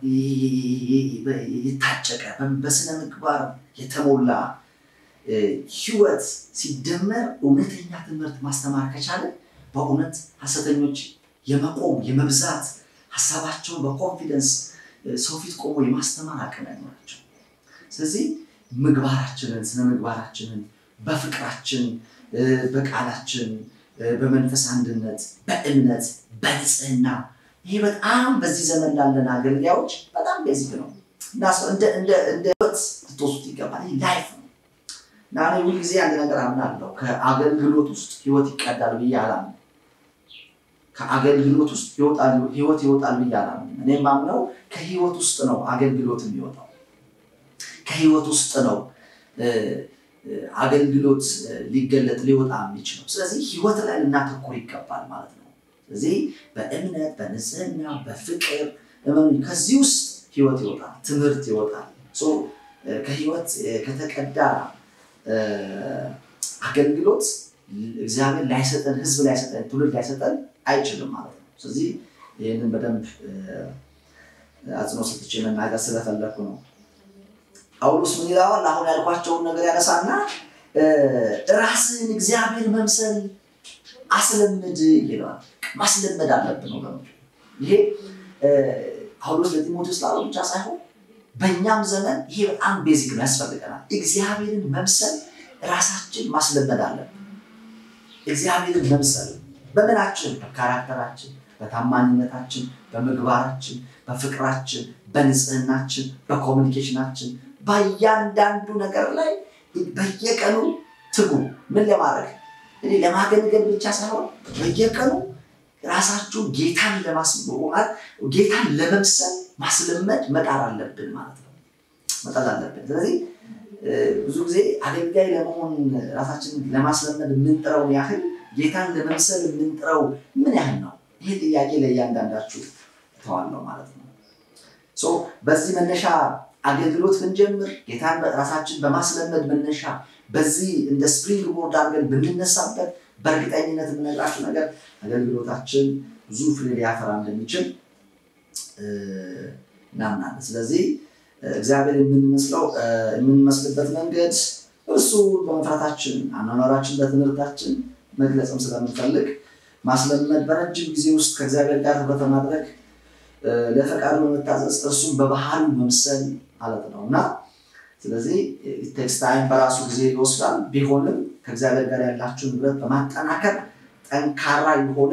የታጨቀ በስነ ምግባር የተሞላ ህይወት ሲደመር እውነተኛ ትምህርት ማስተማር ከቻለ በእውነት ሐሰተኞች የመቆም የመብዛት ሀሳባቸውን በኮንፊደንስ ሰው ፊት ቆሞ የማስተማር አቅም ያኖራቸው። ስለዚህ ምግባራችንን ስነ ምግባራችንን በፍቅራችን፣ በቃላችን፣ በመንፈስ አንድነት፣ በእምነት፣ በንጽህና ይሄ በጣም በዚህ ዘመን ላለን አገልጋዮች በጣም ቤዚክ ነው እና እንደ ህይወት ልትወስዱት ይገባል። ይህ ላይፍ ነው እና እኔ ሁልጊዜ አንድ ነገር አምናለሁ። ከአገልግሎት ውስጥ ህይወት ይቀዳል ብዬ አላምንም። ከአገልግሎት ውስጥ ህይወት ይወጣል ብዬ አላምንም። እኔ የማምነው ከህይወት ውስጥ ነው አገልግሎት የሚወጣው። ከህይወት ውስጥ ነው አገልግሎት ሊገለጥ ሊወጣ የሚችለው። ስለዚህ ህይወት ላይ ልናተኩር ይገባል ማለት ነው። ስለዚህ በእምነት በንጽህና በፍቅር ከዚህ ውስጥ ህይወት ይወጣል፣ ትምህርት ይወጣል። ከህይወት ከተቀዳ አገልግሎት እግዚአብሔር ላይሰጠን፣ ህዝብ ላይሰጠን፣ ትውልድ ላይሰጠን አይችልም ማለት ነው። ስለዚህ ይህንን በደንብ አጽንኦ ሰጥቼ መናገር ስለፈለኩ ነው። ጳውሎስ ምን ይለዋል? አሁን ያልኳቸውን ነገር ያነሳና ራስህን እግዚአብሔር መምሰል አስለምድ ይለዋል። ማስለመድ አለብን ነው። ይሄ ጳውሎስ ለጢሞቴዎስ ላለው ብቻ ሳይሆን በእኛም ዘመን ይሄ በጣም ቤዚክ ነው፣ ያስፈልገናል። እግዚአብሔርን መምሰል ራሳችን ማስለመድ አለብን። እግዚአብሔርን መምሰል በምናችን፣ በካራክተራችን፣ በታማኝነታችን፣ በምግባራችን፣ በፍቅራችን፣ በንጽህናችን፣ በኮሚኒኬሽናችን በእያንዳንዱ ነገር ላይ በየቀኑ ትጉ። ምን ለማድረግ እኔ ለማገልገል ብቻ ሳይሆን በየቀኑ ራሳችሁን ጌታን ለማስማት ጌታን ለመምሰል ማስለመድ መጣር አለብን ማለት ነው። መጣር አለብን። ስለዚህ ብዙ ጊዜ አገልጋይ ለመሆን ራሳችንን ለማስለመድ የምንጥረውን ያህል ጌታን ለመምሰል የምንጥረው ምን ያህል ነው? ይህ ጥያቄ ለእያንዳንዳችሁ እተዋለሁ ማለት ነው። በዚህ መነሻ አገልግሎት ብንጀምር ጌታን ራሳችን በማስለመድ መነሻ በዚህ እንደ ስፕሪንግ ቦርድ አድርገን ብንነሳበት በእርግጠኝነት የምነግራችሁ ነገር አገልግሎታችን ብዙ ፍሬ ሊያፈራ እንደሚችል እናምናለን። ስለዚህ እግዚአብሔር የምንመስለው የምንመስልበት መንገድ እርሱ በመፍራታችን አኗኗራችን፣ በትምህርታችን መግለጽም ስለምንፈልግ ማስለመድ በረጅም ጊዜ ውስጥ ከእግዚአብሔር ጋር ህብረት በማድረግ ለፈቃዱ በመታዘዝ እርሱን በባህሉ መምሰል ማለት ነው እና ስለዚህ ቴክስታይም በራሱ ጊዜ ይወስዳል። ቢሆንም ከእግዚአብሔር ጋር ያላችሁን ህብረት በማጠናከር ጠንካራ የሆነ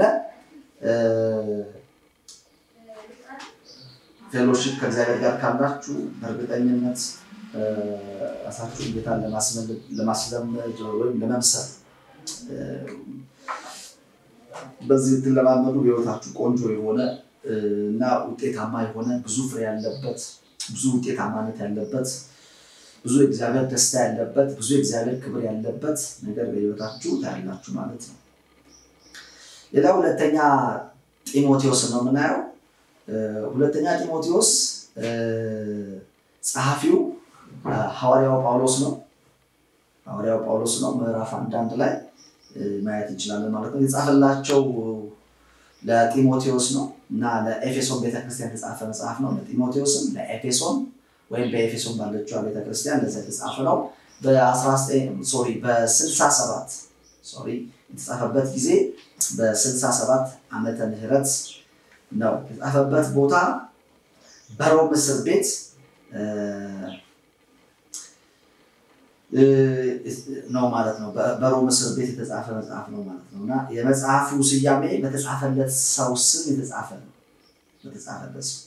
ፌሎሺፕ ከእግዚአብሔር ጋር ካላችሁ በእርግጠኝነት ራሳችሁን ጌታን ለማስለመድ ወይም ለመምሰል በዚህ ብትለማመዱ በህይወታችሁ ቆንጆ የሆነ እና ውጤታማ የሆነ ብዙ ፍሬ ያለበት ብዙ ውጤታማነት ያለበት ብዙ የእግዚአብሔር ደስታ ያለበት ብዙ የእግዚአብሔር ክብር ያለበት ነገር በህይወታችሁ ታያላችሁ ማለት ነው። ሌላ ሁለተኛ ጢሞቴዎስ ነው የምናየው። ሁለተኛ ጢሞቴዎስ ጸሐፊው ሐዋርያው ጳውሎስ ነው። ሐዋርያው ጳውሎስ ነው። ምዕራፍ አንዳንድ ላይ ማየት እንችላለን ማለት ነው። የጻፈላቸው ለጢሞቴዎስ ነው እና ለኤፌሶን ቤተክርስቲያን የተጻፈ መጽሐፍ ነው። ለጢሞቴዎስም ለኤፌሶን ወይም በኤፌሶን ባለችው ቤተክርስቲያን ለዛ የተጻፈ ነው። ሶሪ በ67 ሶሪ የተጻፈበት ጊዜ በ67 ዓመተ ምህረት ነው። የተጻፈበት ቦታ በሮም እስር ቤት ነው ማለት ነው። በሮም እስር ቤት የተጻፈ መጽሐፍ ነው ማለት ነው እና የመጽሐፉ ስያሜ በተጻፈለት ሰው ስም የተጻፈ ነው። በተጻፈለት ሰው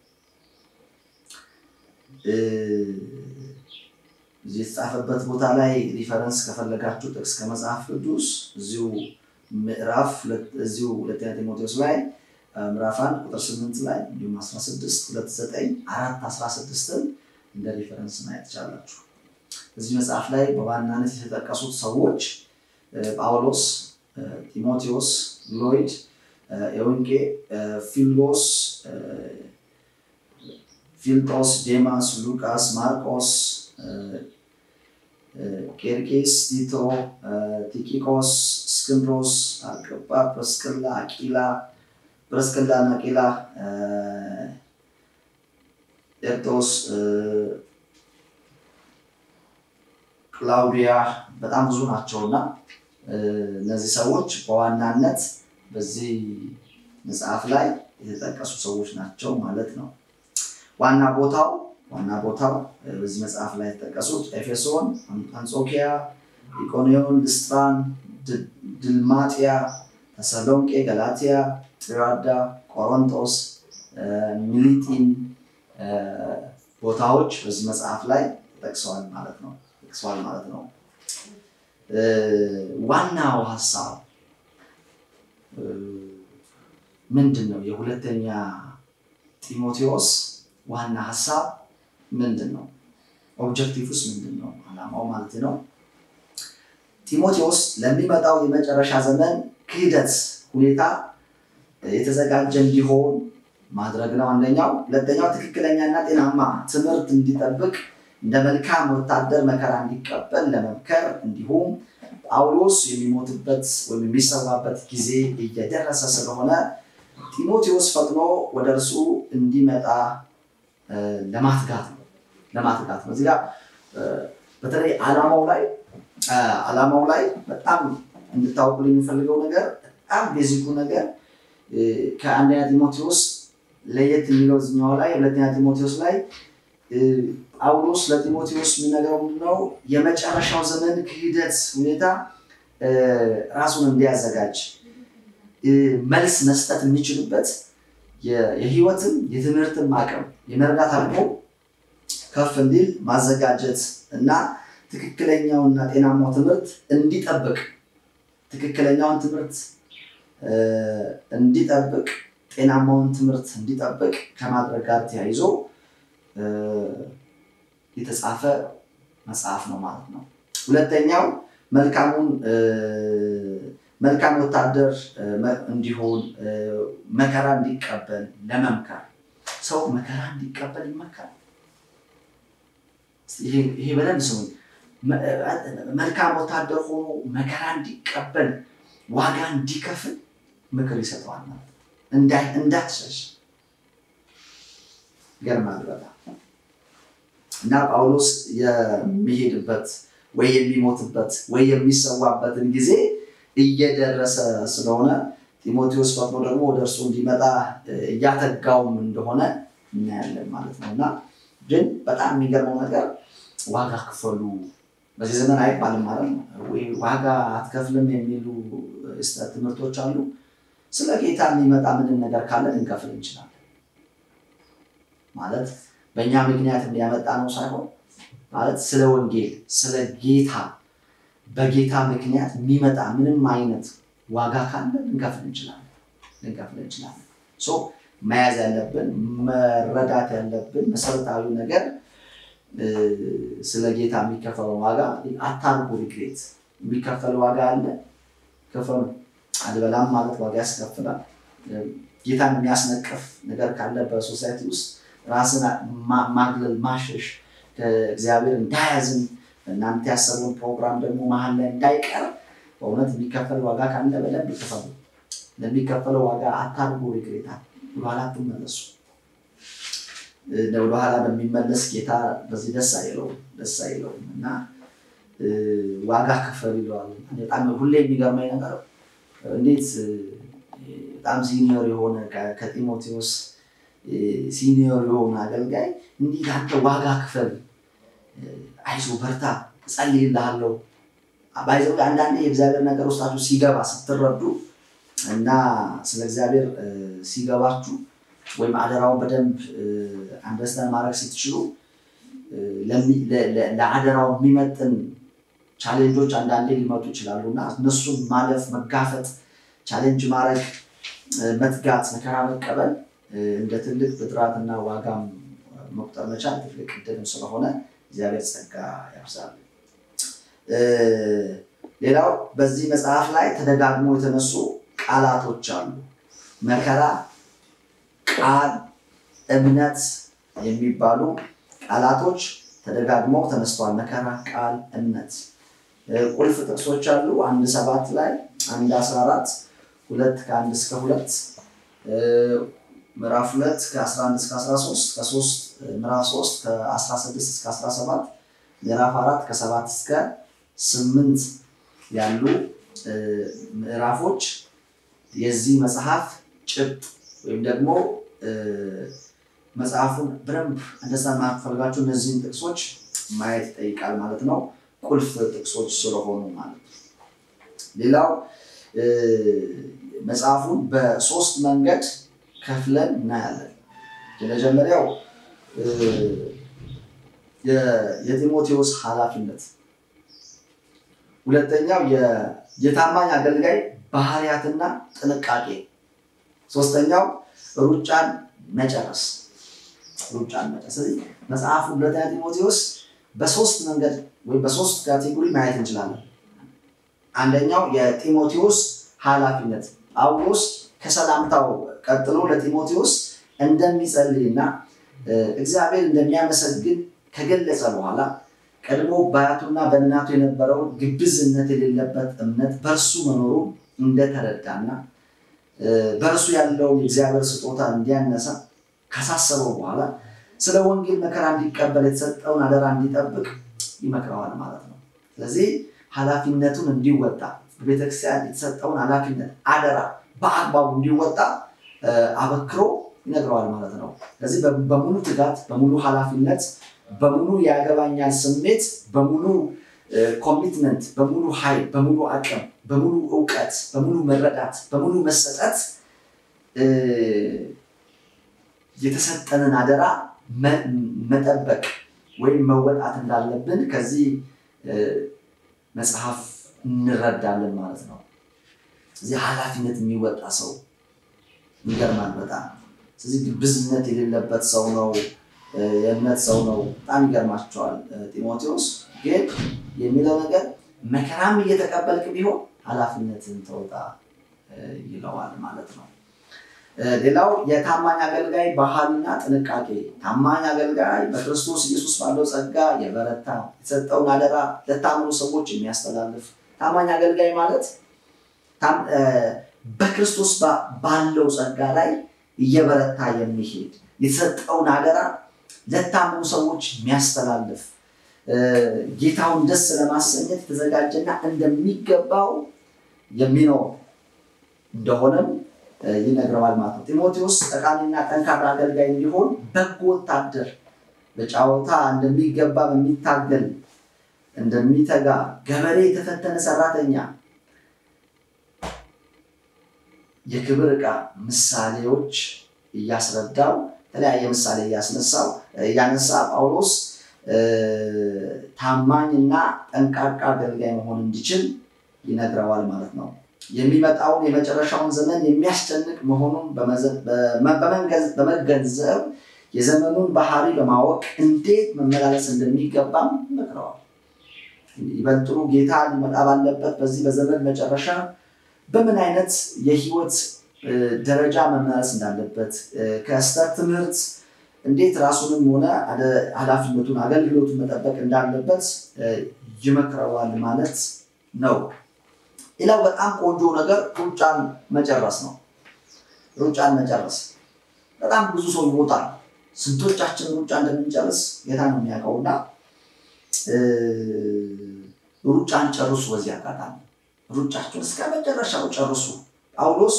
እዚህ የተጻፈበት ቦታ ላይ ሪፈረንስ ከፈለጋችሁ ጥቅስ ከመጽሐፍ ቅዱስ እዚሁ ምዕራፍ እዚሁ ሁለተኛ ጢሞቴዎስ ላይ ምዕራፍ አንድ ቁጥር ስምንት ላይ እንዲሁም አስራ ስድስት ሁለት ዘጠኝ አራት አስራ ስድስትን እንደ ሪፈረንስ ማየት ትችላላችሁ። እዚህ መጽሐፍ ላይ በዋናነት የተጠቀሱት ሰዎች ጳውሎስ፣ ጢሞቴዎስ፣ ሎይድ፣ ኤውንቄ፣ ፊሎስ፣ ፊልጦስ፣ ዴማስ፣ ሉቃስ፣ ማርቆስ፣ ቄርቄስ፣ ቲቶ፣ ቲኪቆስ፣ እስክንድሮስ፣ አርቅጳ፣ ጵርስቅላ፣ አቂላ ጵርስቅላ እና አቂላ፣ ኤርጦስ ክላውዲያ በጣም ብዙ ናቸው እና እነዚህ ሰዎች በዋናነት በዚህ መጽሐፍ ላይ የተጠቀሱ ሰዎች ናቸው ማለት ነው። ዋና ቦታው ዋና ቦታው በዚህ መጽሐፍ ላይ የተጠቀሱት ኤፌሶን፣ አንጾኪያ፣ ኢቆንዮን፣ ልስጥራን፣ ድልማጥያ፣ ተሰሎንቄ፣ ገላትያ፣ ጥራዳ፣ ቆሮንቶስ፣ ሚሊጢን ቦታዎች በዚህ መጽሐፍ ላይ ተጠቅሰዋል ማለት ነው ተጠቅሰዋል ማለት ነው። ዋናው ሀሳብ ምንድን ነው? የሁለተኛ ጢሞቴዎስ ዋና ሀሳብ ምንድን ነው? ኦብጀክቲቭስ ምንድን ነው? አላማው ማለት ነው። ጢሞቴዎስ ለሚመጣው የመጨረሻ ዘመን ክህደት ሁኔታ የተዘጋጀ እንዲሆን ማድረግ ነው አንደኛው። ሁለተኛው ትክክለኛና ጤናማ ትምህርት እንዲጠብቅ እንደ መልካም ወታደር መከራ እንዲቀበል ለመምከር እንዲሁም ጳውሎስ የሚሞትበት ወይም የሚሰዋበት ጊዜ እየደረሰ ስለሆነ ጢሞቴዎስ ፈጥኖ ወደ እርሱ እንዲመጣ ለማትጋት ነው ለማትጋት ነው። እዚህ ጋር በተለይ ዓላማው ላይ ዓላማው ላይ በጣም እንድታውቁልኝ የሚፈልገው ነገር በጣም ቤዚኩ ነገር ከአንደኛ ጢሞቴዎስ ለየት የሚለው እዚኛው ላይ ሁለተኛ ጢሞቴዎስ ላይ ጳውሎስ ለጢሞቴዎስ የሚነገረው ምንድነው? የመጨረሻው ዘመን ክህደት ሁኔታ ራሱን እንዲያዘጋጅ መልስ መስጠት የሚችልበት የህይወትም የትምህርትም አቅም የመረዳት አቅሙ ከፍ እንዲል ማዘጋጀት እና ትክክለኛውና ጤናማው ትምህርት እንዲጠብቅ ትክክለኛውን ትምህርት እንዲጠብቅ ጤናማውን ትምህርት እንዲጠብቅ ከማድረግ ጋር ተያይዞ የተጻፈ መጽሐፍ ነው ማለት ነው። ሁለተኛው መልካሙን መልካም ወታደር እንዲሆን መከራ እንዲቀበል ለመምከር ሰው መከራ እንዲቀበል ይመከራል። ይሄ በደንብ ስሙኝ። መልካም ወታደር ሆኖ መከራ እንዲቀበል ዋጋ እንዲከፍል ምክር ይሰጠዋል ማለት ነው። እንዳትሸሽ ይገርማል በጣም እና ጳውሎስ የሚሄድበት ወይ የሚሞትበት ወይ የሚሰዋበትን ጊዜ እየደረሰ ስለሆነ ጢሞቴዎስ ፈጥኖ ደግሞ ወደ እርሱ እንዲመጣ እያተጋውም እንደሆነ እናያለን ማለት ነው። እና ግን በጣም የሚገርመው ነገር ዋጋ ክፈሉ በዚህ ዘመን አይባልም ማለት ነው። ወይ ዋጋ አትከፍልም የሚሉ ትምህርቶች አሉ። ስለ ጌታ የሚመጣ ምንም ነገር ካለ ልንከፍል እንችላለን ማለት በእኛ ምክንያት የሚያመጣ ነው ሳይሆን ማለት ስለ ወንጌል ስለ ጌታ በጌታ ምክንያት የሚመጣ ምንም አይነት ዋጋ ካለ ልንከፍል እንችላለን ልንከፍል እንችላለን። መያዝ ያለብን መረዳት ያለብን መሰረታዊ ነገር ስለ ጌታ የሚከፈለው ዋጋ አታርጉ። ሪግሬት የሚከፈል ዋጋ አለ፣ ክፈሉ። አልበላም ማለት ዋጋ ያስከፍላል። ጌታን የሚያስነቅፍ ነገር ካለ በሶሳይቲ ውስጥ ራስን ማግለል፣ ማሸሽ ከእግዚአብሔር እንዳያዝን እናንተ ያሰቡን ፕሮግራም ደግሞ መሀል ላይ እንዳይቀር በእውነት የሚከፈል ዋጋ ካለ በደንብ ክፈሉ። ለሚከፈለው ዋጋ አታርጉ። ሪግሬታ ወደኋላ አትመለሱ። ወደኋላ በሚመለስ ጌታ በዚህ ደስ አይለውም ደስ አይለውም እና ዋጋ ክፈል ይለዋል። በጣም ሁሌ የሚገርመኝ ነገር እንዴት በጣም ሲኒዮር የሆነ ከጢሞቴዎስ ሲኒዮር የሆነ አገልጋይ እንዴት አንተ ዋጋ ክፈል፣ አይዞ በርታ፣ እጸልይልሃለሁ። ባይዘው አንዳንዴ የእግዚአብሔር ነገር ውስጣችሁ ሲገባ ስትረዱ እና ስለ እግዚአብሔር ሲገባችሁ ወይም አደራውን በደንብ አንደርስታንድ ማድረግ ስትችሉ ለአደራው የሚመጥን ቻሌንጆች አንዳንዴ ሊመጡ ይችላሉ እና እነሱን ማለፍ፣ መጋፈጥ፣ ቻሌንጅ ማድረግ፣ መትጋት፣ መከራ መቀበል እንደ ትልቅ ብድራትና ዋጋም መቁጠር መቻል ትልቅ እድልም ስለሆነ እግዚአብሔር ጸጋ ያብዛል። ሌላው በዚህ መጽሐፍ ላይ ተደጋግሞ የተነሱ ቃላቶች አሉ። መከራ፣ ቃል፣ እምነት የሚባሉ ቃላቶች ተደጋግመው ተነስተዋል። መከራ፣ ቃል፣ እምነት ቁልፍ ጥቅሶች አሉ። አንድ ሰባት ላይ አንድ አስራ አራት ሁለት ከአንድ እስከ ሁለት ምዕራፍ ሁለት ከአስራ አንድ እስከ አስራ ሶስት ከሶስት ምዕራፍ ሶስት ከአስራ ስድስት እስከ አስራ ሰባት ምዕራፍ አራት ከሰባት እስከ ስምንት ያሉ ምዕራፎች የዚህ መጽሐፍ ጭብጥ ወይም ደግሞ መጽሐፉን በደንብ እንደዛ ማፈልጋቸው እነዚህን ጥቅሶች ማየት ይጠይቃል ማለት ነው። ቁልፍ ጥቅሶች ስለሆኑ ማለት ነው። ሌላው መጽሐፉን በሶስት መንገድ ከፍለን እናያለን። የመጀመሪያው የጢሞቴዎስ ኃላፊነት፣ ሁለተኛው የታማኝ አገልጋይ ባህሪያትና ጥንቃቄ፣ ሶስተኛው ሩጫን መጨረስ ሩጫን መጨረስ። ስለዚህ መጽሐፉ ሁለተኛ ጢሞቴዎስ በሶስት መንገድ ወይም በሶስት ካቴጎሪ ማየት እንችላለን። አንደኛው የጢሞቴዎስ ኃላፊነት ጳውሎስ ከሰላምታው ቀጥሎ ለጢሞቴዎስ እንደሚጸልይና እግዚአብሔር እንደሚያመሰግን ከገለጸ በኋላ ቀድሞ በአያቱና በእናቱ የነበረው ግብዝነት የሌለበት እምነት በእርሱ መኖሩ እንደተረዳና በእርሱ ያለውን የእግዚአብሔር ስጦታ እንዲያነሳ ካሳሰበው በኋላ ስለ ወንጌል መከራ እንዲቀበል የተሰጠውን አደራ እንዲጠብቅ ይመክረዋል ማለት ነው። ስለዚህ ኃላፊነቱን እንዲወጣ በቤተክርስቲያን የተሰጠውን ኃላፊነት አደራ በአግባቡ እንዲወጣ አበክሮ ይነግረዋል ማለት ነው። ስለዚህ በሙሉ ትጋት፣ በሙሉ ኃላፊነት፣ በሙሉ የአገባኛል ስሜት፣ በሙሉ ኮሚትመንት፣ በሙሉ ኃይል፣ በሙሉ አቅም፣ በሙሉ እውቀት፣ በሙሉ መረዳት፣ በሙሉ መሰጠት የተሰጠንን አደራ መጠበቅ ወይም መወጣት እንዳለብን ከዚህ መጽሐፍ እንረዳለን ማለት ነው። ስለዚህ ኃላፊነት የሚወጣ ሰው ይገርማል በጣም ስለዚህ ግብዝነት የሌለበት ሰው ነው የእምነት ሰው ነው በጣም ይገርማቸዋል ጢሞቴዎስ ግን የሚለው ነገር መከራም እየተቀበልክ ቢሆን ኃላፊነትን ተወጣ ይለዋል ማለት ነው ሌላው የታማኝ አገልጋይ ባህልና ጥንቃቄ ታማኝ አገልጋይ በክርስቶስ ኢየሱስ ባለው ጸጋ የበረታ የተሰጠውን አደራ ለታመኑ ሰዎች የሚያስተላልፍ ታማኝ አገልጋይ ማለት በክርስቶስ ባለው ጸጋ ላይ እየበረታ የሚሄድ የተሰጠውን አደራ ለታመኑ ሰዎች የሚያስተላልፍ ጌታውን ደስ ለማሰኘት የተዘጋጀና እንደሚገባው የሚኖር እንደሆነም ይነግረዋል ማለት ነው። ጢሞቴዎስ ጠቃሚና ጠንካራ አገልጋይ እንዲሆን በጎ ወታደር በጫወታ እንደሚገባ በሚታገል እንደሚተጋ ገበሬ የተፈተነ ሰራተኛ የክብር ዕቃ ምሳሌዎች እያስረዳው የተለያየ ምሳሌ እያስነሳው እያነሳ ጳውሎስ ታማኝና ጠንቃቃ አገልጋይ መሆን እንዲችል ይነግረዋል ማለት ነው። የሚመጣውን የመጨረሻውን ዘመን የሚያስጨንቅ መሆኑን በመገንዘብ የዘመኑን ባህሪ በማወቅ እንዴት መመላለስ እንደሚገባም ይመክረዋል። ይበልጥሩ ጌታ ሊመጣ ባለበት በዚህ በዘመን መጨረሻ በምን አይነት የህይወት ደረጃ መመላለስ እንዳለበት ከስተት ትምህርት እንዴት ራሱንም ሆነ ኃላፊነቱን አገልግሎቱን መጠበቅ እንዳለበት ይመክረዋል ማለት ነው። ሌላው በጣም ቆንጆ ነገር ሩጫን መጨረስ ነው። ሩጫን መጨረስ በጣም ብዙ ሰው ይሮጣል። ስንቶቻችን ሩጫ እንደምንጨርስ ጌታ ነው የሚያውቀው እና ሩጫን ጨርሱ። በዚህ አጋጣሚ ሩጫችሁን እስከ መጨረሻው ጨርሱ። ጳውሎስ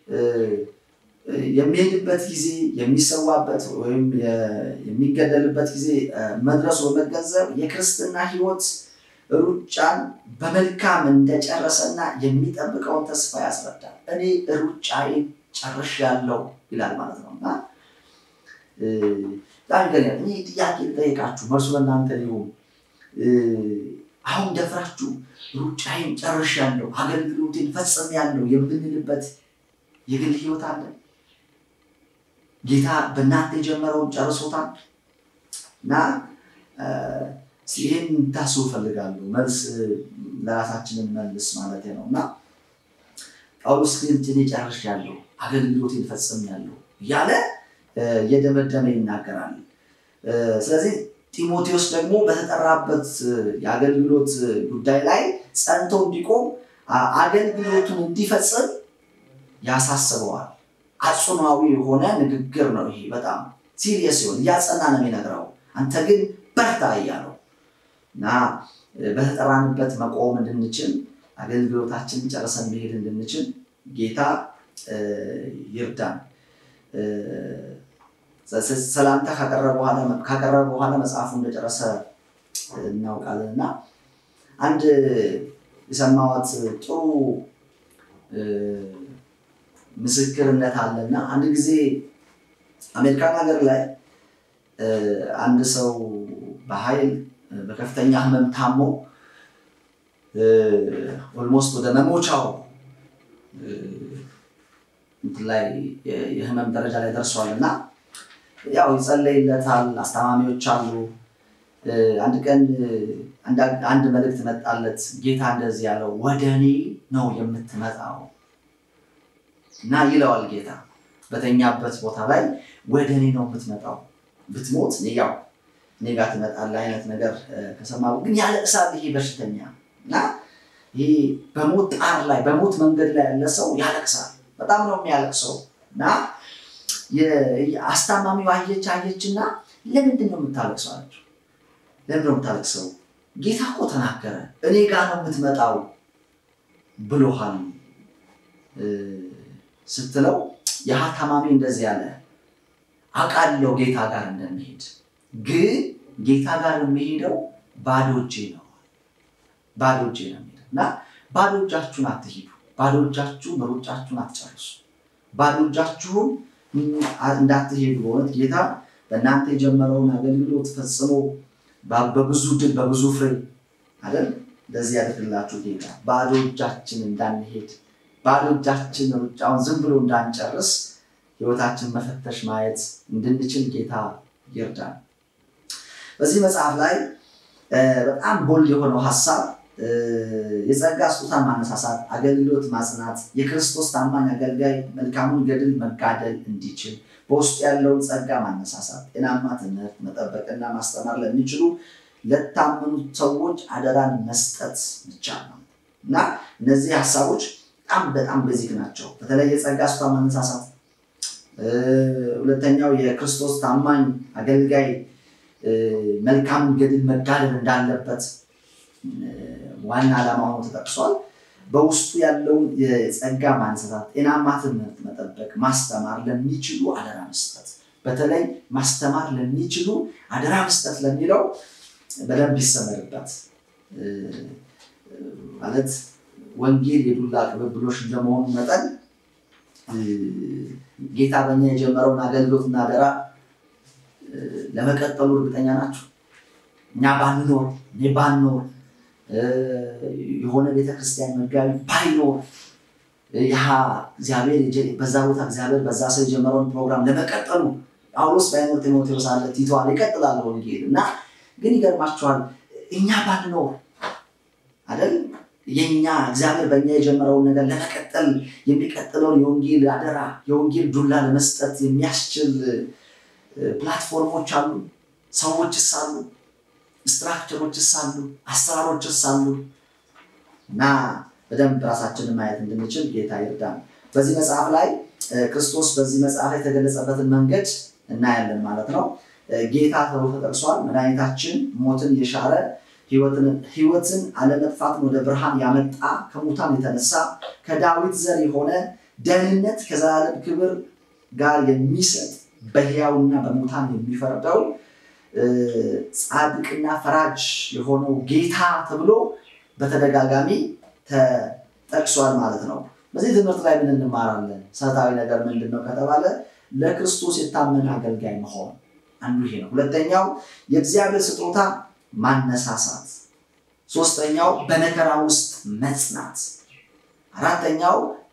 የሚሄድበት ጊዜ የሚሰዋበት ወይም የሚገደልበት ጊዜ መድረሱ በመገንዘብ የክርስትና ህይወት ሩጫን በመልካም እንደጨረሰና የሚጠብቀውን ተስፋ ያስረዳል። እኔ ሩጫዬን ጨርሻለሁ ይላል ማለት ነው እና በጣም ይገኛል። እኔ ጥያቄ ልጠይቃችሁ፣ መልሱ ለእናንተ ሊሆን አሁን ደፍራችሁ ሩጫዬን ጨርሻለሁ፣ አገልግሎቴን ፈጽሜያለሁ የምንልበት የግል ህይወት አለ? ጌታ በእናንተ የጀመረውን ጨርሶታል እና ይህን ታስቡ እፈልጋለሁ። መልስ ለራሳችንን መልስ ማለት ነው እና ጳውሎስ ግን እኔ ጨርሻለሁ፣ አገልግሎቴን ፈጽሜያለሁ እያለ እየደመደመ ይናገራል። ስለዚህ ጢሞቴዎስ ደግሞ በተጠራበት የአገልግሎት ጉዳይ ላይ ጸንቶ እንዲቆም አገልግሎቱን እንዲፈጽም ያሳስበዋል። አጽኗዊ የሆነ ንግግር ነው ይሄ። በጣም ሲሪየስ ሲሆን እያጸና ነው የሚነግረው። አንተ ግን በርታ እያለው እና በተጠራንበት መቆም እንድንችል አገልግሎታችንን ጨርሰን መሄድ እንድንችል ጌታ ይርዳን። ሰላምታ ካቀረበ በኋላ መጽሐፉ እንደጨረሰ እናውቃለን እና አንድ የሰማዋት ጥሩ ምስክርነት አለና አንድ ጊዜ አሜሪካን ሀገር ላይ አንድ ሰው በኃይል በከፍተኛ ህመም ታሞ ኦልሞስት ወደ መሞቻው ላይ የህመም ደረጃ ላይ ደርሷል እና ያው ይጸለይለታል። አስታማሚዎች አሉ። አንድ ቀን አንድ መልእክት መጣለት። ጌታ እንደዚህ ያለው ወደ እኔ ነው የምትመጣው እና ይለዋል ጌታ በተኛበት ቦታ ላይ ወደ እኔ ነው የምትመጣው፣ ብትሞት ያው እኔ ጋር ትመጣለህ አይነት ነገር ከሰማ ግን ያለቅሳል ይሄ በሽተኛ እና ይሄ በሞት ጣር ላይ በሞት መንገድ ላይ ያለ ሰው ያለቅሳል። በጣም ነው የሚያለቅሰው እና አስታማሚው አየች አየች እና ለምንድን ነው የምታለቅሰው አለችው። ለምንድን ነው የምታለቅሰው? ጌታ እኮ ተናገረ፣ እኔ ጋር ነው የምትመጣው ብሎሃል ስትለው ያህ ታማሚ እንደዚህ ያለ አውቃለሁ ጌታ ጋር እንደሚሄድ ግን ጌታ ጋር የሚሄደው ባዶ እጄ ነው ባዶ እጄ ነው የሚሄደው እና ባዶ እጃችሁን አትሂዱ ባዶ እጃችሁን ሩጫችሁን አትጨርሱ ባዶ እጃችሁን እንዳትሄዱ በእውነት ጌታ በእናንተ የጀመረውን አገልግሎት ፈጽሞ በብዙ ድል በብዙ ፍሬ አይደል እንደዚህ ያደርግላችሁ ጌታ ባዶ እጃችን እንዳንሄድ ባዶ እጃችን ሩጫውን ዝም ብሎ እንዳንጨርስ ህይወታችን መፈተሽ ማየት እንድንችል ጌታ ይርዳል። በዚህ መጽሐፍ ላይ በጣም ቦልድ የሆነው ሀሳብ የጸጋ ስጦታን ማነሳሳት፣ አገልግሎት ማጽናት፣ የክርስቶስ ታማኝ አገልጋይ መልካሙን ገድል መጋደል እንዲችል በውስጡ ያለውን ጸጋ ማነሳሳት፣ ጤናማ ትምህርት መጠበቅና ማስተማር ለሚችሉ ለታመኑት ሰዎች አደራን መስጠት ይቻል ነው እና እነዚህ ሀሳቦች በጣም በጣም ቤዚክ ናቸው። በተለይ የጸጋ ስጦታ ማነሳሳት፣ ሁለተኛው የክርስቶስ ታማኝ አገልጋይ መልካሙን ገድል መጋደል እንዳለበት ዋና ዓላማ ሆኖ ተጠቅሷል። በውስጡ ያለውን የጸጋ ማንሳሳት፣ ጤናማ ትምህርት መጠበቅ፣ ማስተማር ለሚችሉ አደራ መስጠት፣ በተለይ ማስተማር ለሚችሉ አደራ መስጠት ለሚለው በደንብ ይሰመርበት። ማለት ወንጌል የዱላ ቅብብሎሽ እንደመሆኑ መጠን ጌታ በኛ የጀመረውን አገልግሎትና አደራ ለመቀጠሉ እርግጠኛ ናቸው። እኛ ባንኖር እኔ ባንኖር የሆነ ቤተክርስቲያን መጋቢ ባይኖር ያ እግዚአብሔር በዛ ቦታ እግዚአብሔር በዛ ሰው የጀመረውን ፕሮግራም ለመቀጠሉ ጳውሎስ ባይኖር ጢሞቴዎስ አለ፣ ቲቶ አለ፣ ይቀጥላል ወንጌል እና ግን ይገርማቸዋል። እኛ ባንኖር አይደል የኛ እግዚአብሔር በእኛ የጀመረውን ነገር ለመቀጠል የሚቀጥለውን የወንጌል አደራ የወንጌል ዱላ ለመስጠት የሚያስችል ፕላትፎርሞች አሉ፣ ሰዎችስ አሉ፣ ስትራክቸሮችስ አሉ፣ አሰራሮችስ አሉ እና በደንብ ራሳችንን ማየት እንድንችል ጌታ ይርዳን። በዚህ መጽሐፍ ላይ ክርስቶስ በዚህ መጽሐፍ ላይ የተገለጸበትን መንገድ እናያለን ማለት ነው። ጌታ ተብሎ ተጠቅሷል። መድኃኒታችን ሞትን የሻረ ሕይወትን አለመጥፋትን ወደ ብርሃን ያመጣ ከሙታን የተነሳ ከዳዊት ዘር የሆነ ደህንነት ከዘላለም ክብር ጋር የሚሰጥ በሕያውና በሙታን የሚፈርደው ጻድቅና ፈራጅ የሆነው ጌታ ተብሎ በተደጋጋሚ ተጠቅሷል ማለት ነው። በዚህ ትምህርት ላይ ምን እንማራለን? መሰረታዊ ነገር ምንድን ነው ከተባለ ለክርስቶስ የታመነ አገልጋይ መሆን አንዱ ይሄ ነው። ሁለተኛው የእግዚአብሔር ስጦታ ማነሳሳት፣ ሶስተኛው በመከራ ውስጥ መጽናት፣ አራተኛው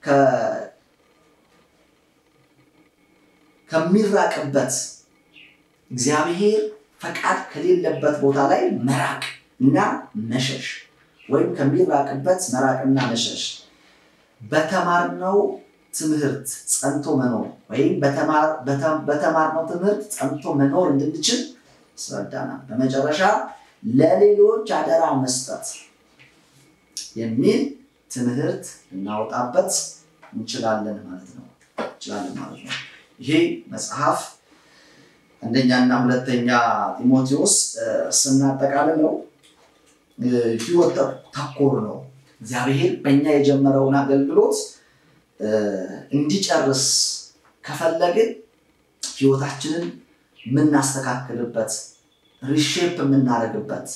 ከሚራቅበት እግዚአብሔር ፈቃድ ከሌለበት ቦታ ላይ መራቅ እና መሸሽ ወይም ከሚራቅበት መራቅና መሸሽ በተማርነው ትምህርት ጸንቶ መኖር ወይም በተማርነው ትምህርት ጸንቶ መኖር እንድንችል ያስረዳናል። በመጨረሻ ለሌሎች አደራ መስጠት የሚል ትምህርት እናወጣበት እንችላለን ማለት ነው እንችላለን ማለት ነው። ይሄ መጽሐፍ አንደኛና ሁለተኛ ጢሞቴዎስ ስናጠቃልለው ሕይወት ተኮር ነው። እግዚአብሔር በእኛ የጀመረውን አገልግሎት እንዲጨርስ ከፈለግን ሕይወታችንን የምናስተካክልበት ሪሼፕ የምናደርግበት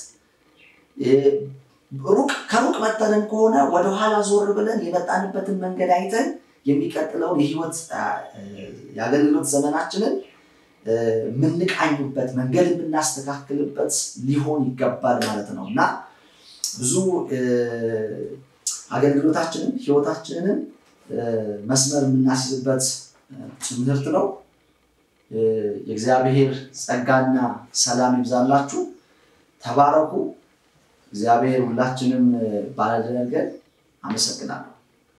ሩቅ ከሩቅ መጠንን ከሆነ ወደኋላ ዞር ብለን የመጣንበትን መንገድ አይተን የሚቀጥለውን የህይወት የአገልግሎት ዘመናችንን የምንቃኙበት መንገድ የምናስተካክልበት ሊሆን ይገባል ማለት ነው እና ብዙ አገልግሎታችንን ህይወታችንን መስመር የምናስይዝበት ትምህርት ነው። የእግዚአብሔር ጸጋና ሰላም ይብዛላችሁ። ተባረኩ። እግዚአብሔር ሁላችንም ባለደነገር አመሰግናለሁ።